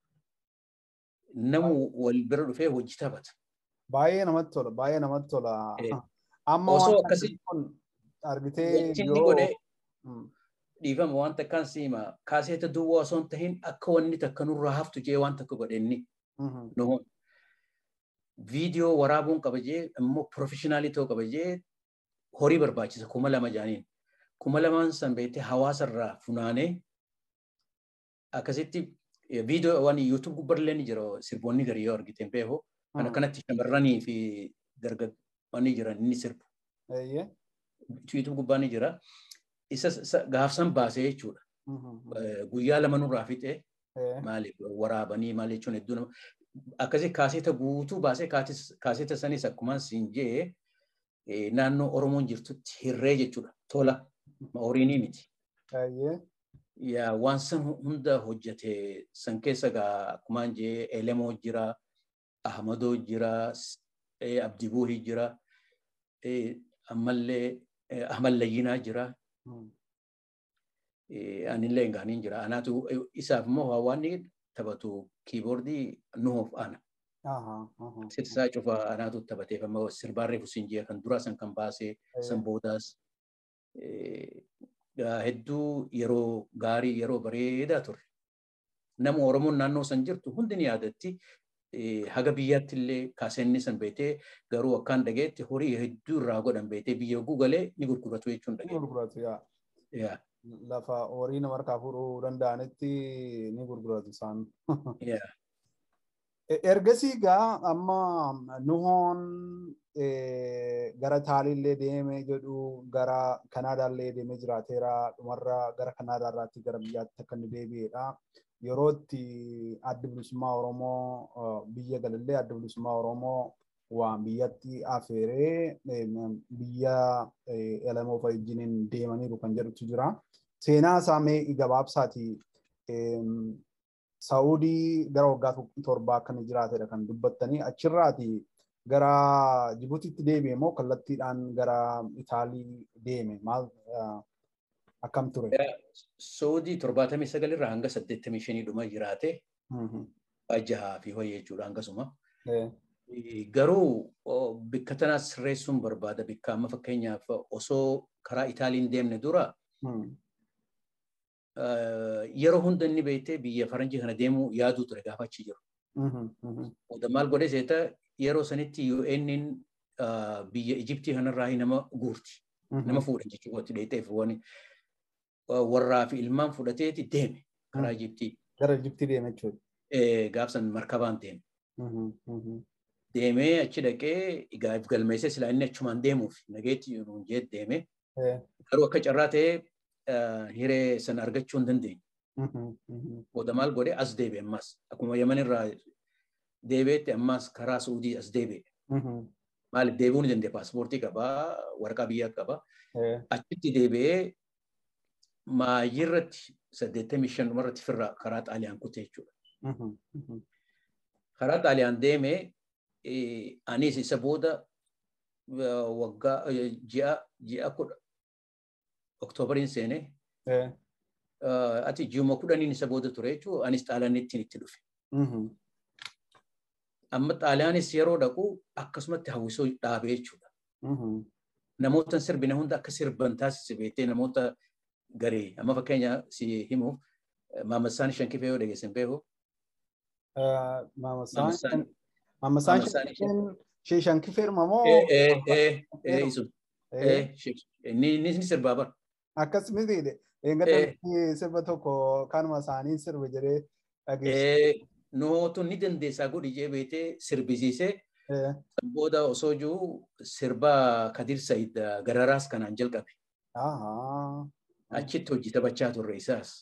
Namu wal bira dhufee hojii taphata. Baay'ee namatti tola baay'ee namatti tola. Amma Osoo waan akkasii kun argitee wanti inni godhee dhiifama waan takkaan siima kaaseeta duwwaa osoo hin tahin akka wanni takka nurraa haftu jee waan takka godhe inni nuhun. Viidiyoo waraabuun qaba jee immoo pirofeshinaalii ta'uu qaba jee horii barbaachisa kuma lama jaaniin. Kuma lamaan san beektee hawaasa irraa funaanee akkasitti viidiyoo waan yuutuub gubbarlee ni jira sirboonni garii yoo argite beeku. Kan akkanatti shamarranii fi dargaggoonni jiran inni sirbu. Yuutuub gubbaa ni jira. Isa gaafsan baasee jechuudha. Guyyaa lama nurraa fixee maaliif waraabanii maal jechuun hedduu nama akkasii kaaseeta guutuu baasee kaaseeta sanis akkuma siin jee naannoo Oromoon jirtutti hirree jechuudha. Tola horiinii miti. Yaa waan san hunda hojjete san keessa gaa akkumaan jee Elemoo jira, Ahmadoo jira, Abdibuuhi jira, ammallee Ahmad Layyinaa jira. Anillee gaaniin jira. Anaatu isaaf immoo waan taphatu kiiboordii nuhoof ana. Sirsaa cufa anaatu taphateef amma sirbaan reefu siin jee kan duraa san kan baasee san boodaas hedduu yeroo gaarii yeroo bareedaa ture. Nama Oromoon naannoo san jirtu hundi ni yaadatti. Haga biyyaatti illee kaaseenni san beetee garuu akkaan dhageetti horii hedduu irraa godhan beetee biyya gugalee ni gurguratu jechuun dhageetti. Lafa horii nama harkaa fuudhuu danda'anitti ni gurguratu isaan. Ergasii gaa amma nuhoon gara Itaaliillee deemee jedhu gara Kanaadaallee deemee jiraateera dhumarra gara Kanaadaarraatti gara biyyaatti akka inni deebi'edha. Yeroo itti adda bilisummaa Oromoo biyya galallee adda bilisummaa Oromoo waan biyyatti afeeree biyya elamoo wajjiniin deemaniiru kan jedhutu jira. Seenaa isaa mee gabaabsaati Saa'udii gara waggaa torbaa akka inni jiraatedha kan dubbattanii achirraati gara Jibuutiitti deebi'e moo kallattiidhaan gara Itaalii deeme maal akkam ture? Saa'udii torbaatamii sagalirraa hanga saddeettamii shanii dhuma jiraate jahaa fi ho'i jechuudha hangasuma. Garuu bikka tanaa sirreessuun barbaada bikka amma fakkeenyaaf osoo karaa Itaaliin deemne dura yeroo hunda inni beektee biyya faranjii kana deemuu yaaduu ture gaafa achi jiru. Oda maal godhe seeta yeroo sanitti UN'n biyya Ijiptii kanarraa nama guurti. Nama fuudhan jechuudha watti dheeteef warraa fi ilmaan fudhateeti deeme karaa Ijiptii. Gara Ijiptii deeme jechuudha. Gaafsan markabaan deeme. Deemee achi dhaqee egaa galmeessee silaa inni achumaan deemuuf nageetti nuun jee deeme. Garuu akka carraa ta'ee hiree sana argachuu hin dandeenye. Booda maal godhe as deebi'e ammas akkuma Yaman irraa deebi'etti ammas karaa Suudii as deebi'e. Maaliif deebi'uu ni danda'e paaspoortii qabaa waraqaa biyyaa qabaa. Achitti deebi'ee maayirratti saddeettamii shan dhumarratti firraa karaa xaaliyaan kute jechuudha. Karaa xaaliyaan deemee anis isa booda waggaa ji'a ji'a kudha oktoobariin seenee ati ji'uma kudhaniin isa booda ture jechuudha anis xaaliyaanittiin itti dhufe. Amma xaaliyaanis yeroo dhaqu akkasumatti hawwisoo dhaabee jechuudha. Namoota sirbine hunda akka sirban taasise beektee namoota garee amma fakkeenya si himuuf Maammasaan Shankifee yoo dhageessan beeku. Maammasaan Shankifee Shankifee moo? Inni sirbaa bara. Akkas miti eeggatanii sirba tokko kanuma isaanii sirba jedhee dhageessu. Nootu ni dandeessaa godhi jee beetee sirbisiisee booda osoo jiru sirba Kadir Sayid Gararaas kanaan jalqabe. Achitti hojii taphachaa turre isaas.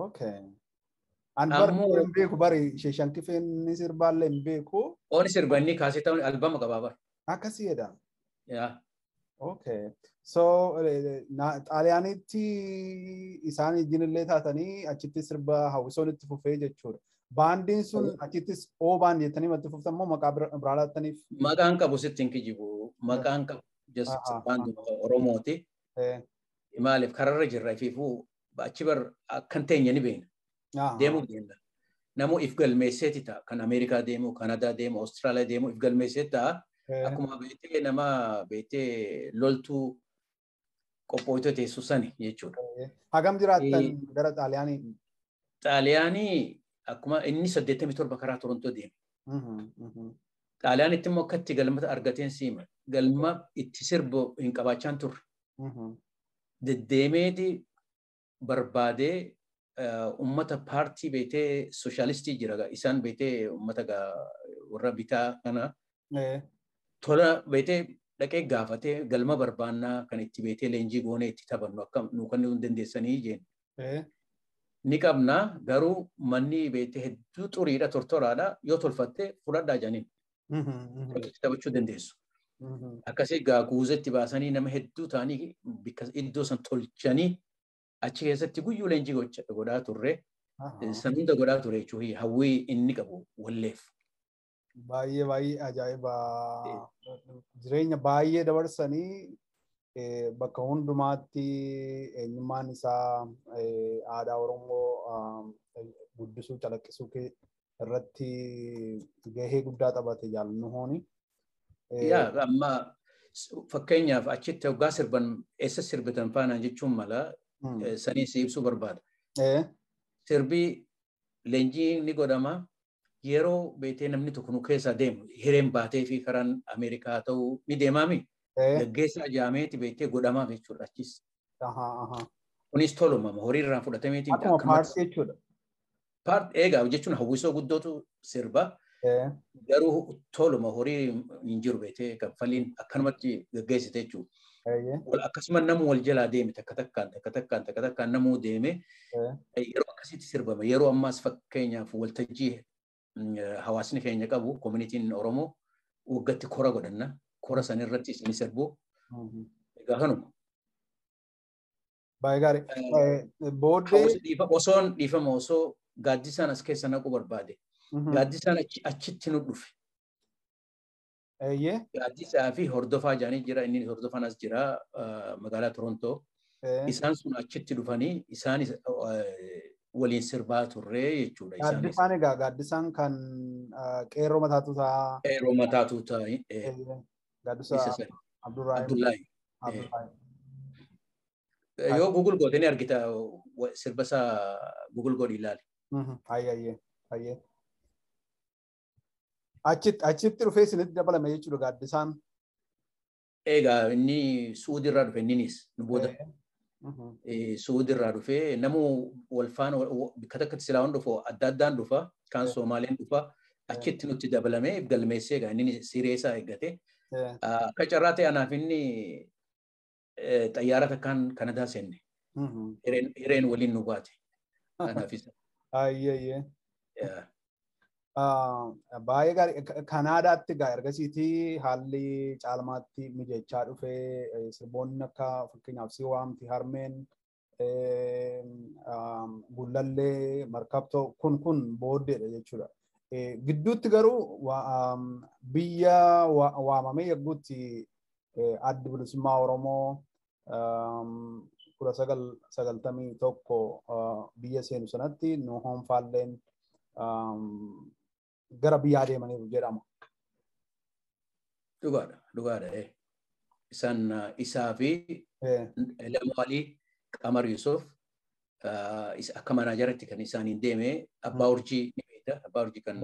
An barri hin beeku bari Shankifeen ni sirbaallee hin beeku. Ooni sirba inni kaasee ta'uun albama qabaa bara. Akkasiidha. Yaa. Okay. So xaaliyaanitti isaan ijinillee taatanii achitti sirba hawwisoon itti fufee jechuudha. Baandiin sun achittis oo baandii jettanii itti fuftan moo maqaa biraa laattaniif? Maqaan qabu sitti hin kijibu. Maqaan qabu baandii Oromooti. Maaliif kararra jirra ifiifuu achi bar akkan teenya ni beekna. Deemuu deemna. Namoo if galmeesseeti ta'a. Kan Ameerikaa deemu, Kanadaa deemu, Awustiraaliyaa deemu if galmeesseeti ta'a. Akkuma beektee nama beektee loltuu qophooytoo teessu sani jechuudha. Hagam jiraattan gara Xaaliyaanii? Xaaliyaanii akkuma inni saddeettamii torba karaa Torontoo deeme. Xaaliyaanitti immoo akkatti galmata argateen siima. Galma itti sirbu hin qabaachaan turre. Deddeemeeti barbaadee ummata paartii beetee sooshaalistii jira. Isaan beetee ummata warra bitaa kana tola beetee dhaqee gaafatee galma barbaannaa kan itti beetee leenjii goonee itti taphannu akka nu kan nu dandeessanii jeen. Ni qabna garuu manni beetee hedduu xuriidha tortoraadha yoo tolfatte fudhadhaa janiin. Taphachuu dandeessu. Akkasii gaa guuzetti baasanii nama hedduu ta'anii iddoo san tolchanii achi keessatti guyyuu leenjii godhaa turre. San hunda godhaa ture jechuun hawwii inni qabu walleef. baay'ee baay'ee ajaa'iba jireenya baay'ee dabarsanii bakka hundumaatti eenyummaan isaa aadaa Oromoo guddisuu calaqqisuu irratti gahee guddaa taphate jaallannu hooni. Yaa amma fakkeenyaaf achitti hoggaa sirban eessa sirbitan faanaan jechuun mala sanii si ibsuu barbaada. Sirbii leenjii ni godhama. yeroo beetee namni tokko nu keessaa deemu hireen baatee fi karaan Ameerikaa ta'uu ni deemaami. Gaggeessaa jaameeti beetee godhamaaf jechuudha achis. Kunis tolumama horii irraan fudhatameeti. Akkuma paartii jechuudha. Eegaa jechuun hawwisoo guddootu sirba. Garuu toluma horii hin jiru beetee kaffaliin akkanumatti gaggeessite jechuudha. Akkasuma namu wal jalaa deeme takka takkaan takka takkaan takka takkaan namuu deeme yeroo akkasitti sirbama. Yeroo ammaas fakkeenyaaf waltajjii hawaasni keenya qabu koominitiin Oromoo waggatti kora godhanna. Kora san irratti ni sirbu. Egaa kanuma. Baay'ee gaarii. Booddee. Osoon dhiifama osoo gaaddisaan as keessa naquu barbaade. Gaaddisaan achitti nu dhufe. Eeyyee. Gaaddisaa fi hordofaa jaanii jira inni hordofaan as jira magaalaa Torontoo. Isaan sun achitti dhufanii isaan waliin sirbaa turree jechuudha. Gaaddisaan egaa gaaddisaan kan qeerroo mataatu ta'a. Qeerroo mataatu ta'a. Gaaddisaa Abdullaahi. Yoo Google goote ni argita sirba isaa Google godhi ilaali. Ayyee ayyee. Achitti dhufee isinitti dabalame jechuudha gaaddisaan. Egaa inni Suudirraa dhufe inninis nu booda. Suudirraa dhufee namu wal faana bakka takkatti silaa waan dhufu adda addaan dhufa kaan Soomaaleen dhufa achitti nutti dabalamee galmeessee egaa inni siree isaa eeggate. Akka carraa ta'e anaaf inni xayyaara takkaan Kanadaa seenne. Hireen waliin nu baate. Kanaafis. Ayyeeyyee. Baay'ee gaarii Kanaadaatti egaa ergasiitii haalli caalmaatti mijechaa dhufee sirboonni akka fakkeenyaaf si waamti harmeen gullallee markabtoo kun kun booddeedha jechuudha. Gidduutti garuu biyya waamamee yagguutti addi bilisummaa Oromoo kudha sagal sagaltamii tokko biyya seenu sanatti nu hoonfaalleen gara biyyaa deemaniiru jedhama. Dhugaadha, dhugaadha. Isaan isaa fi Lamwaalii Qamar Yusuf akka manaajaratti kan isaaniin deeme abbaa urjii ni beekta. Abbaa urjii kan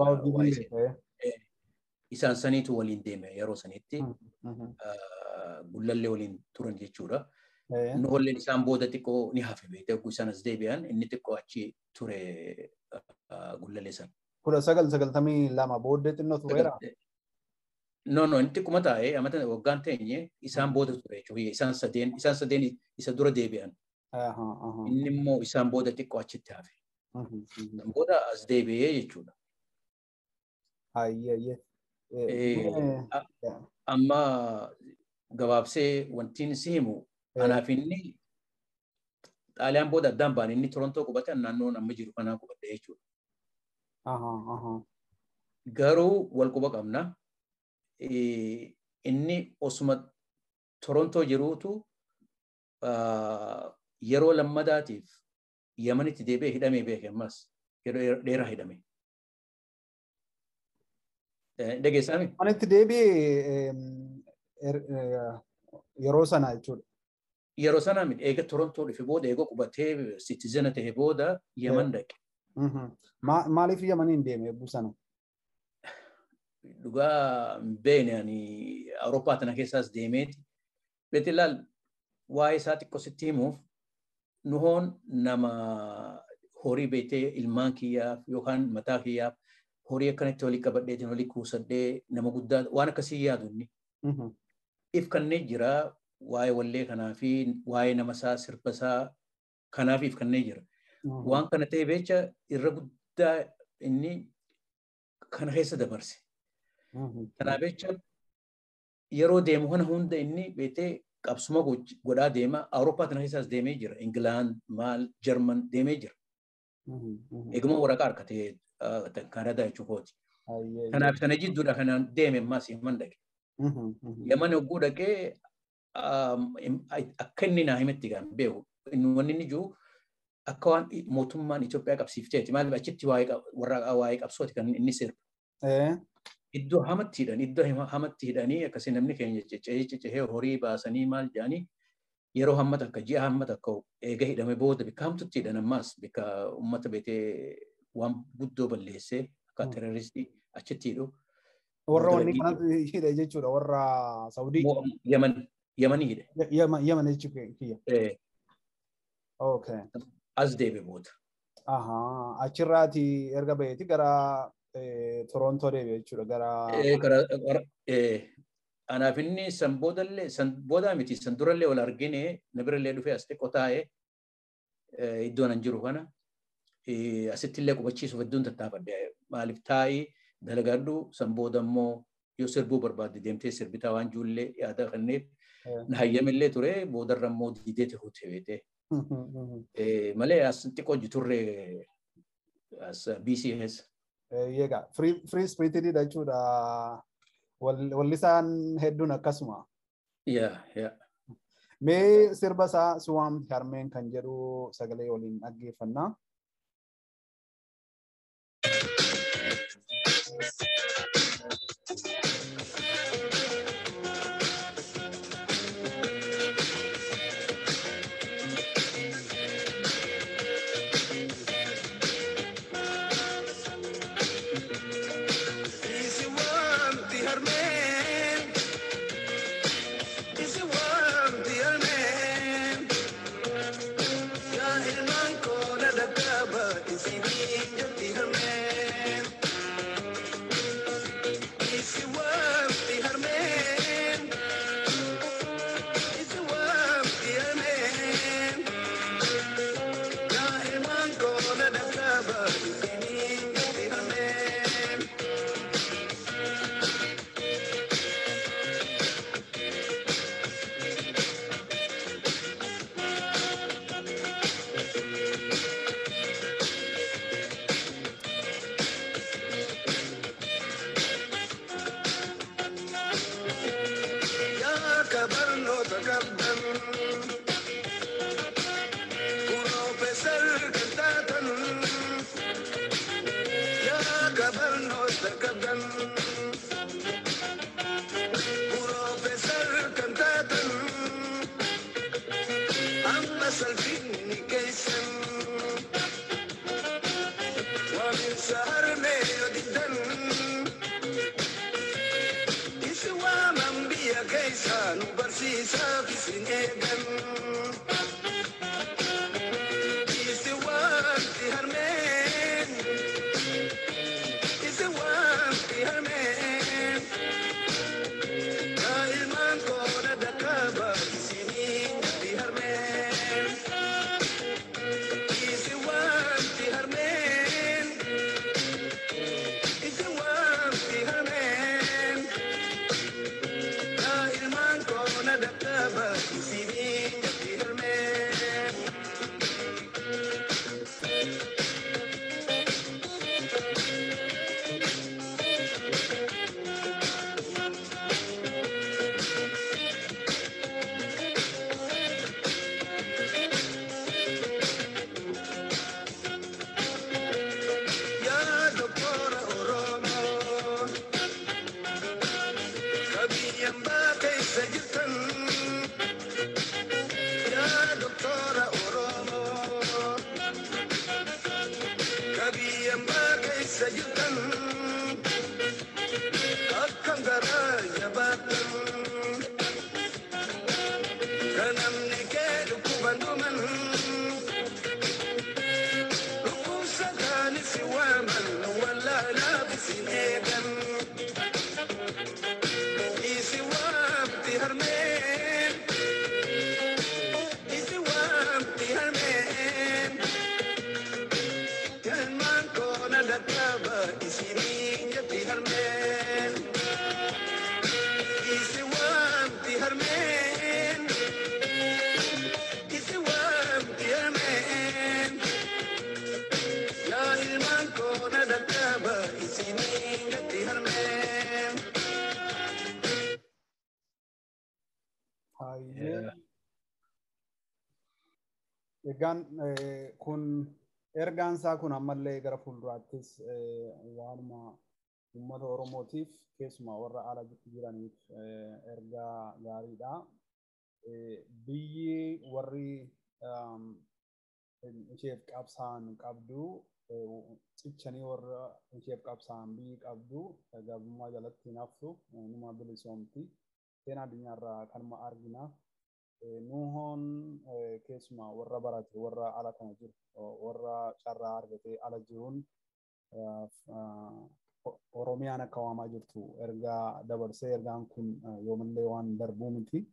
isaan saniitu waliin deeme yeroo sanitti gullallee waliin turan jechuudha. Nu walleen isaan booda xiqqoo ni hafe beekte isaan as deebi'an inni xiqqoo achi ture gullallee sana. kudha sagal sagaltamii lama booddee xinnoo tureera. No, no, inni xiqquma taa'ee amata waggaan teenye isaan booda ture jechuudha. Isaan sadeen isaan sadeen isa dura deebi'an. Inni immoo isaan booda xiqqoo achitti hafe. Booda as deebi'ee jechuudha. Amma gabaabsee wantiin si himu anaaf inni xaaliyaan booda addaan baane inni Torontoo qubate naannoon amma jiru kanaa qubadde jechuudha. Garuu wal quba qabna. Inni osuma Torontoo jiruutu yeroo lammadaatiif Yamanitti deebi'ee hidhamee beeke ammas yeroo dheeraa hidhame. Dhageessaami? Yamanitti deebi'ee yeroo sana jechuudha. Yeroo sana eega Torontoo dhufe booda eega qubatee sitizena ta'e booda Yaman dhaqe. Maaliif Yamaniin deeme eebbuu sana? Dhugaa beene ani Awurooppaa tana keessaas deemeeti. Beetilaal waa'ee isaa xiqqoo sitti himuuf nuhoon nama horii beetee ilmaan kiyyaaf yookaan mataa kiyyaaf horii akkanatti walii qabadheetiin walii kuusadhee nama guddaa waan akkasii yaadu inni. If kanneen jira waa'ee wallee kanaa fi waa'ee nama isaa sirba isaa kanaaf if kanneen jira. Waan kana ta'e beecha irra guddaa inni kana keessa dabarse. Kanaaf jecha yeroo deemu kana hunda inni beetee qabsuma godhaa deema. Awurooppaa tana keessaas deemee jira. Ingilaan, maal, Jarman deemee jira. Eeguma waraqaa harkatee Kanadaa jechuukooti. Kanaaf sana jidduudha kanaan deeme ammaas Yaman dhaqe. Yaman yogguu dhaqee akka inni naa himetti gaan beeku. Wanni inni jiru akka waan mootummaan Itoophiyaa qabsiifteeti. Maaliif achitti waa'ee qabsooti kan inni sirba. iddoo hamatti hidhan iddoo hamatti hidhanii akkasii namni keenya ciccee ciccee horii baasanii maal jedhanii yeroo hammata akka ji'a hammata akka eega hidhame booda bikka hamtutti hidhan ammaas bikka uummata beetee waan guddoo balleessee akka teroristii achitti hidhu. Warra wanni kanatti hidhe jechuudha warra Saudii. Yaman Yamanii hidhe. Yaman jechuudha. Okay. As deebe booda. Achirraati erga baheeti gara Torontoo deebi'e jechuudha gara. Anaaf inni san boodallee san boodaa miti san durallee wal argine na birallee dhufee as xiqqoo taa'ee iddoo nan jiru kana asitti illee qubachiisuuf hedduun tattaafadhe maaliif taa'ii dalagadhu san booda immoo yoo sirbuu barbaadde deemtee sirbitaa waan jiruullee yaada kanneef na hayyamillee ture boodarra immoo diideeti hute beete. Malee as xiqqoo jiturre as BCS. Egaa free spiritidha jechuudha. Wallisaan hedduun akkasuma. Yaa yaa. Mee sirba isaa Suwaam Harmeen kan jedhu sagalee waliin dhaggeeffannaa. Egaan kun ergaan isaa kun ammallee gara fuulduraattis waanuma uummata Oromootiif keessumaa warra ala jiraniif ergaa gaariidha. Biyyi warri isheef qabsaan qabdu cichanii warra isheef qabsaan biyyi qabdu garbummaa jalatti hin haftu numa bilisoomti. Seenaa addunyaarraa kanuma argina. nuhoon keessumaa warra barate warra ala kana jiru warra carraa argatee ala jiruun Oromiyaan akka waamaa jirtu ergaa dabarsee ergaan kun yoomillee waan darbuu miti.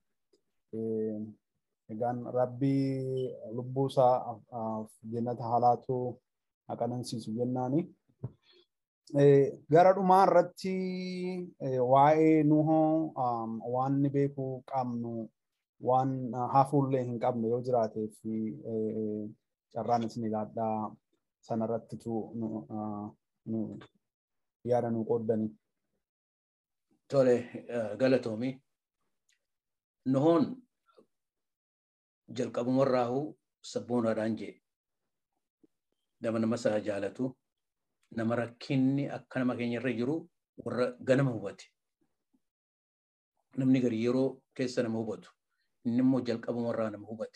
Egaan rabbii lubbuu isaa jannata haalaatu haqanansiisu jennaani. Gara dhumaa irratti waa'ee nuhoo waan ni beekuu qabnu waan hafuullee hin qabne yoo jiraatee fi carraan isin ilaadhaa sanarrattitu yaada nu qooddani. Tole galatoomi. Nuhoon jalqabumarraahuu sabboonaadhaan jee nama nama isaa jaalatu nama rakkinni akka nama keenyarra jiru warra ganama hubate. Namni gari yeroo keessa nama hubatu inni immoo jalqabumarraa nama hubate.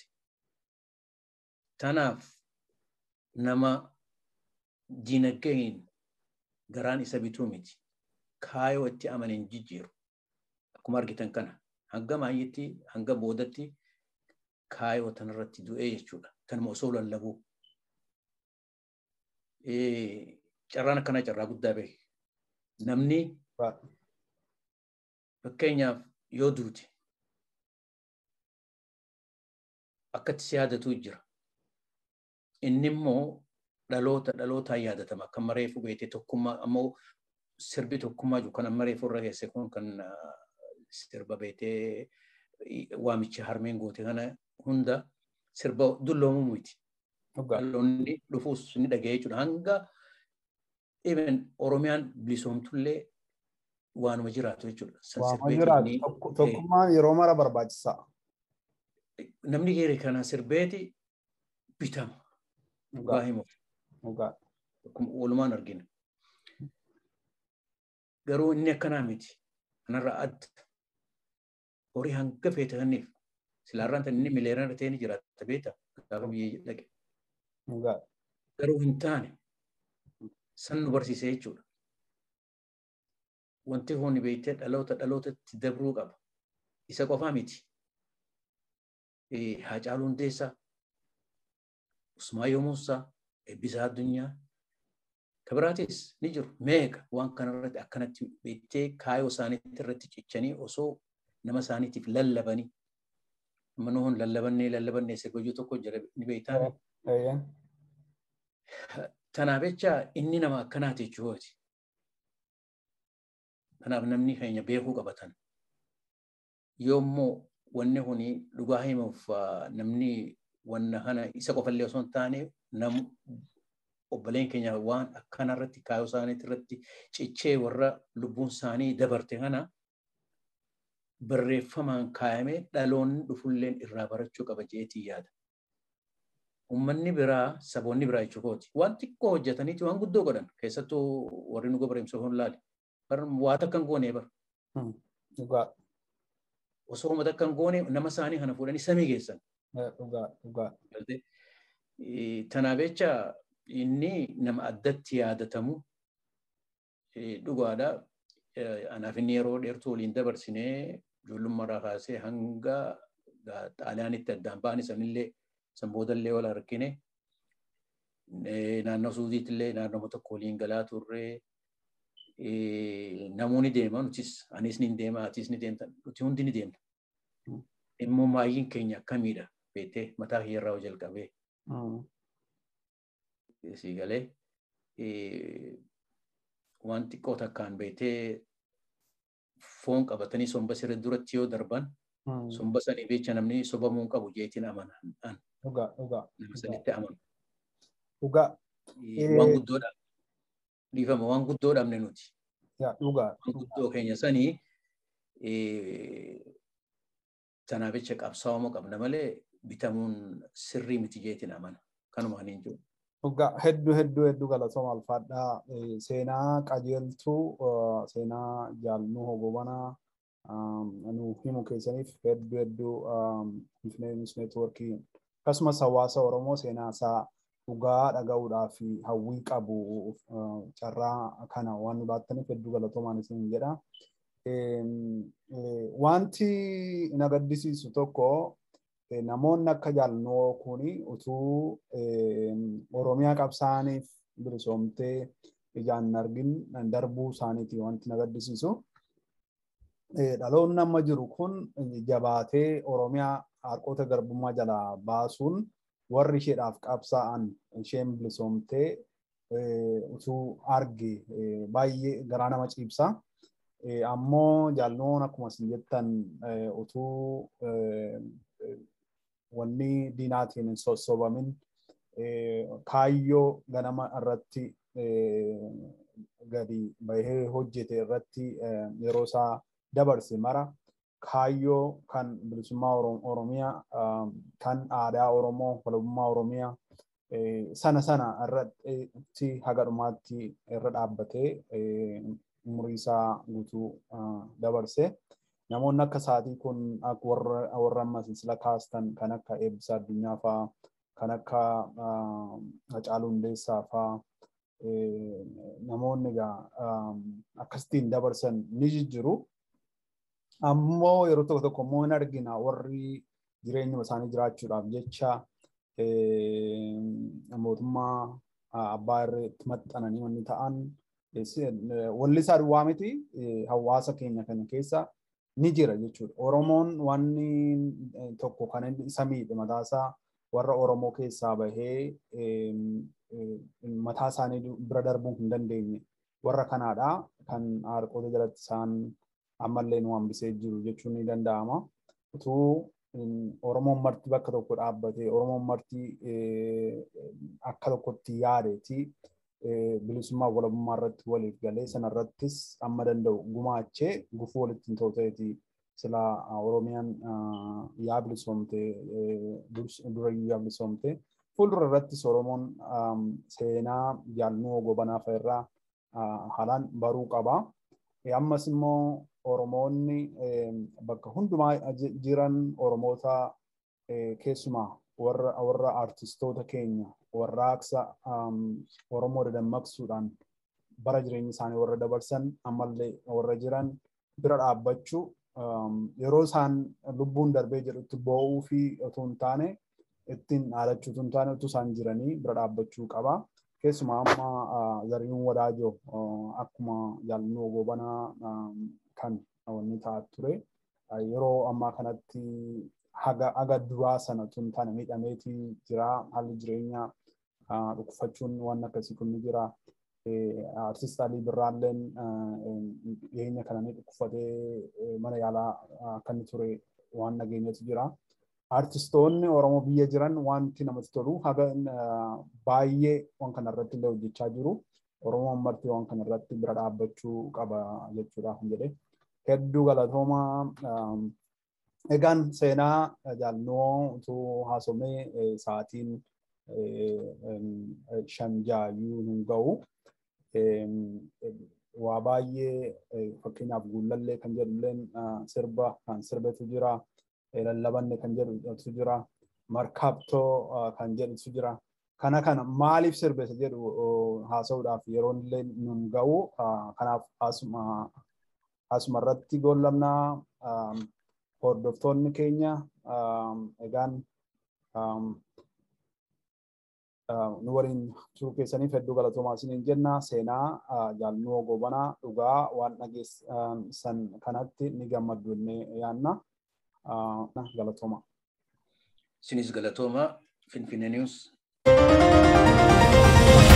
Tanaaf nama diinagdeen garaan isa bituu miti. Kaayoo itti amanin jijjiiru. Akkuma argitan kana hanga maayyitti hanga boodatti kaayoo tanarratti du'ee jechuudha. Kanuma osoo lallabuu. Carraan akkanaa carraa guddaa beeke. Namni fakkeenyaaf yoo duute akkatti si yaadatu jira. Inni immoo dhaloota dhalootaan yaadatama. Akka mareefu beekte tokkummaa ammoo sirbi tokkummaa jiru kan amma reefu irra geesse kun kan sirba beekte waamicha harmeen goote kana hunda sirba dulloomu miti. Dhaloonni dhufuus ni dhaga'ee jechuudha. Hanga even Oromiyaan bilisoomtullee waanuma jiraatu jechuudha. Waanuma jiraatu tokkummaan yeroo mara barbaachisaa. Namni geere kana sirbeeti bitama. Dhugaa himuuf. Walumaan argina. Garuu inni akkanaa miti. Kanarraa adda. Horii hanga feete kanniif. Silaarraan tan inni mileeraan ta'ee ni jiraata beeta. Gaafa biyyee dhaqe. Garuu hin taane san nu barsiise jechuudha. Wanti hooni beektee dhaloota dhalootatti dabruu qaba. Isa qofaa miti. Haacaaluu Hundeessaa, Usmaayyoo Muusaa, Eebbisaa Addunyaa, kabiraatis ni jiru. Meeqa waan kanarratti akkanatti beektee kaayoo isaaniitti irratti cichanii osoo nama isaaniitiif lallabanii manuun lallabannee lallabannee sirba tokko jira ni beektaa. Tanaaf jecha inni nama akkanaati jechuudha. Kanaaf namni keenya beekuu qabatan. Yoommoo wanni kuni dhugaa himuuf namni wanna kana isa qofallee osoo hin taane nam obboleen keenya waan akkanarratti kaayoo isaaniitti irratti cichee warra lubbuun isaanii dabarte kana barreeffamaan kaayamee dhaloonni dhufulleen irraa barachuu qaba jeetii yaada. Uummanni biraa saboonni biraa jechuukooti. Waan xiqqoo hojjetaniiti waan guddoo godhan keessattuu warri nu gobareemsa hin laale. Waa takka hin goone bara. Osoo uummata akka hin goone nama isaanii kana fuudhanii samii geessan. Tanaaf jecha inni nama addatti yaadatamu dhugaadha. Anaaf inni yeroo dheertuu waliin dabarsinee ijoollummaarraa kaasee hanga xaaliyaanitti addaan ba'an sanillee san boodallee wal argine naannoo suuziitti illee naannoo tokko waliin galaa turre namoonni deema nutis anis ni deema atis ni deemta nuti hundi ni deemna. Immoo maayyiin keenya akkamiidha beektee mataa kiyyarraa jalqabee. Si galee waan xiqqoo takkaan beektee foon qabatanii somba sirrii duratti yoo darban somba sanii beecha namni sobamuu qabu jeetiin amanan. Dhugaa dhugaa. Nama sanitti amanu. Dhugaa. Waan guddoodha. Dhiifama waan guddoo dhabne nuti. Dhugaa. Waan guddoo keenya sanii tanaaf jecha qabsaa'amuu qabna malee bitamuun sirrii miti jeetiin amana. Kanumaan hin jiru. Dhugaa hedduu hedduu hedduu galatooma alfaadhaa seenaa qajeeltuu seenaa jaalnuu hogobanaa nu himu keessaniif hedduu hedduu Infineemis Neetwoorkii akkasumas hawaasa Oromoo seenaa isaa dhugaa dhaga'uudhaa fi hawwii qabu carraa kana waan nu laattaniif hedduu galatoomaan isin jedha. Wanti na gaddisiisu tokko namoonni akka jaalnoo kuni utuu Oromiyaa qabsaaniif bilisoomtee ijaan hin argin darbuu isaaniiti wanti na gaddisiisu. Dhaloonni amma jiru kun jabaatee Oromiyaa harkoota garbummaa jalaa baasuun warri isheedhaaf qabsaa'an isheen bilisoomtee utuu arge baay'ee garaa nama ciibsa. Ammoo jaalnoon akkuma isin jettan utuu wanni diinaatiin hin sossobamin kaayyoo ganama irratti gadi bahee hojjete irratti yeroo isaa dabarse mara kaayyoo kan bilisummaa Oromiyaa kan aadaa Oromoo walabummaa Oromiyaa sana sana irratti haga dhumaatti irra dhaabbatee umurii isaa guutuu dabarse. Namoonni akka isaatii kun warra amma sila kaastan kan akka eebbisaa addunyaa fa'aa kan akka Hacaaluu Hundeessaa fa'aa namoonni egaa akkasitiin dabarsan ni jijjiru. Ammoo yeroo tokko tokko immoo hin argina warri jireenya isaanii jiraachuudhaaf jecha mootummaa abbaa irratti maxxananii wanni ta'an walli isaa duwwaa miti hawaasa keenya kana keessa ni jira jechuudha. Oromoon wanni tokko kan isa miidhe mataasaa warra Oromoo keessaa bahee mataa isaanii bira darbuu hin dandeenye warra kanaadha kan harkoota jalatti isaan ammallee nu hambisee jiru jechuun ni danda'ama. Utuu Oromoon marti bakka tokko dhaabbatee Oromoon marti akka tokkotti yaadeeti bilisummaa walabummaa irratti waliif galee sana irrattis amma danda'u gumaachee gufuu walitti hin ta'uteeti sila Oromiyaan yaa bilisoomte durayyuu yaa bilisoomte fuuldura irrattis Oromoon seenaa jaalnuu gobanaa fa'irraa haalaan baruu qaba. Ammas immoo Oromoonni bakka hundumaa jiran Oromoota keessumaa warra warra artistoota keenya warraaqsa Oromoo dadammaqsuudhaan bara jireenya isaanii warra dabarsan ammallee warra jiran bira dhaabbachuu yeroo isaan lubbuun darbee jedhutti boo'uu fi otoo hin taane ittiin dhaadachuu otoo hin taane otoo isaan jiranii bira dhaabbachuu qaba. Keessumaa amma zariin wadaajoo akkuma jaalnuu gobanaa kan wanni ta'aa ture yeroo ammaa kanatti haga haga duraa sana tun taane miidhameetii jira haalli jireenyaa dhukkufachuun waan akkasii kun ni jira. Artist Alii Birraalleen dhiyeenya kana ni dhukkufatee mana yaalaa akka inni ture waan nageenyatu jira. Artistoonni Oromoo biyya jiran wanti namatti tolu haga baay'ee waan kana irratti illee hojjechaa jiru. Oromoon marti waan kana irratti bira dhaabbachuu qaba jechuudha kan jedhe. Hedduu galatooma. Egaan seenaa jaalnoo utuu haasomee sa'aatiin shan jaayyuu hin ga'u. Waa baay'ee fakkeenyaaf guullallee kan jedhulleen sirba kan sirbetu jira. Lallabanne kan jedhutu jira. Markaabtoo kan jedhutu jira. Kana kana maaliif sirbesa jedhu haasa'uudhaaf yeroon illee nun ga'u. Kanaaf asuma irratti goollamnaa hordoftoonni keenya egaan nu waliin turuu keessaniif hedduu galatoomaa isiniin jenna seenaa jaalnuu gobanaa dhugaa waan dhageessan kanatti ni gammaddu jennee yaanna galatooma. Isinis galatooma Finfinnee News.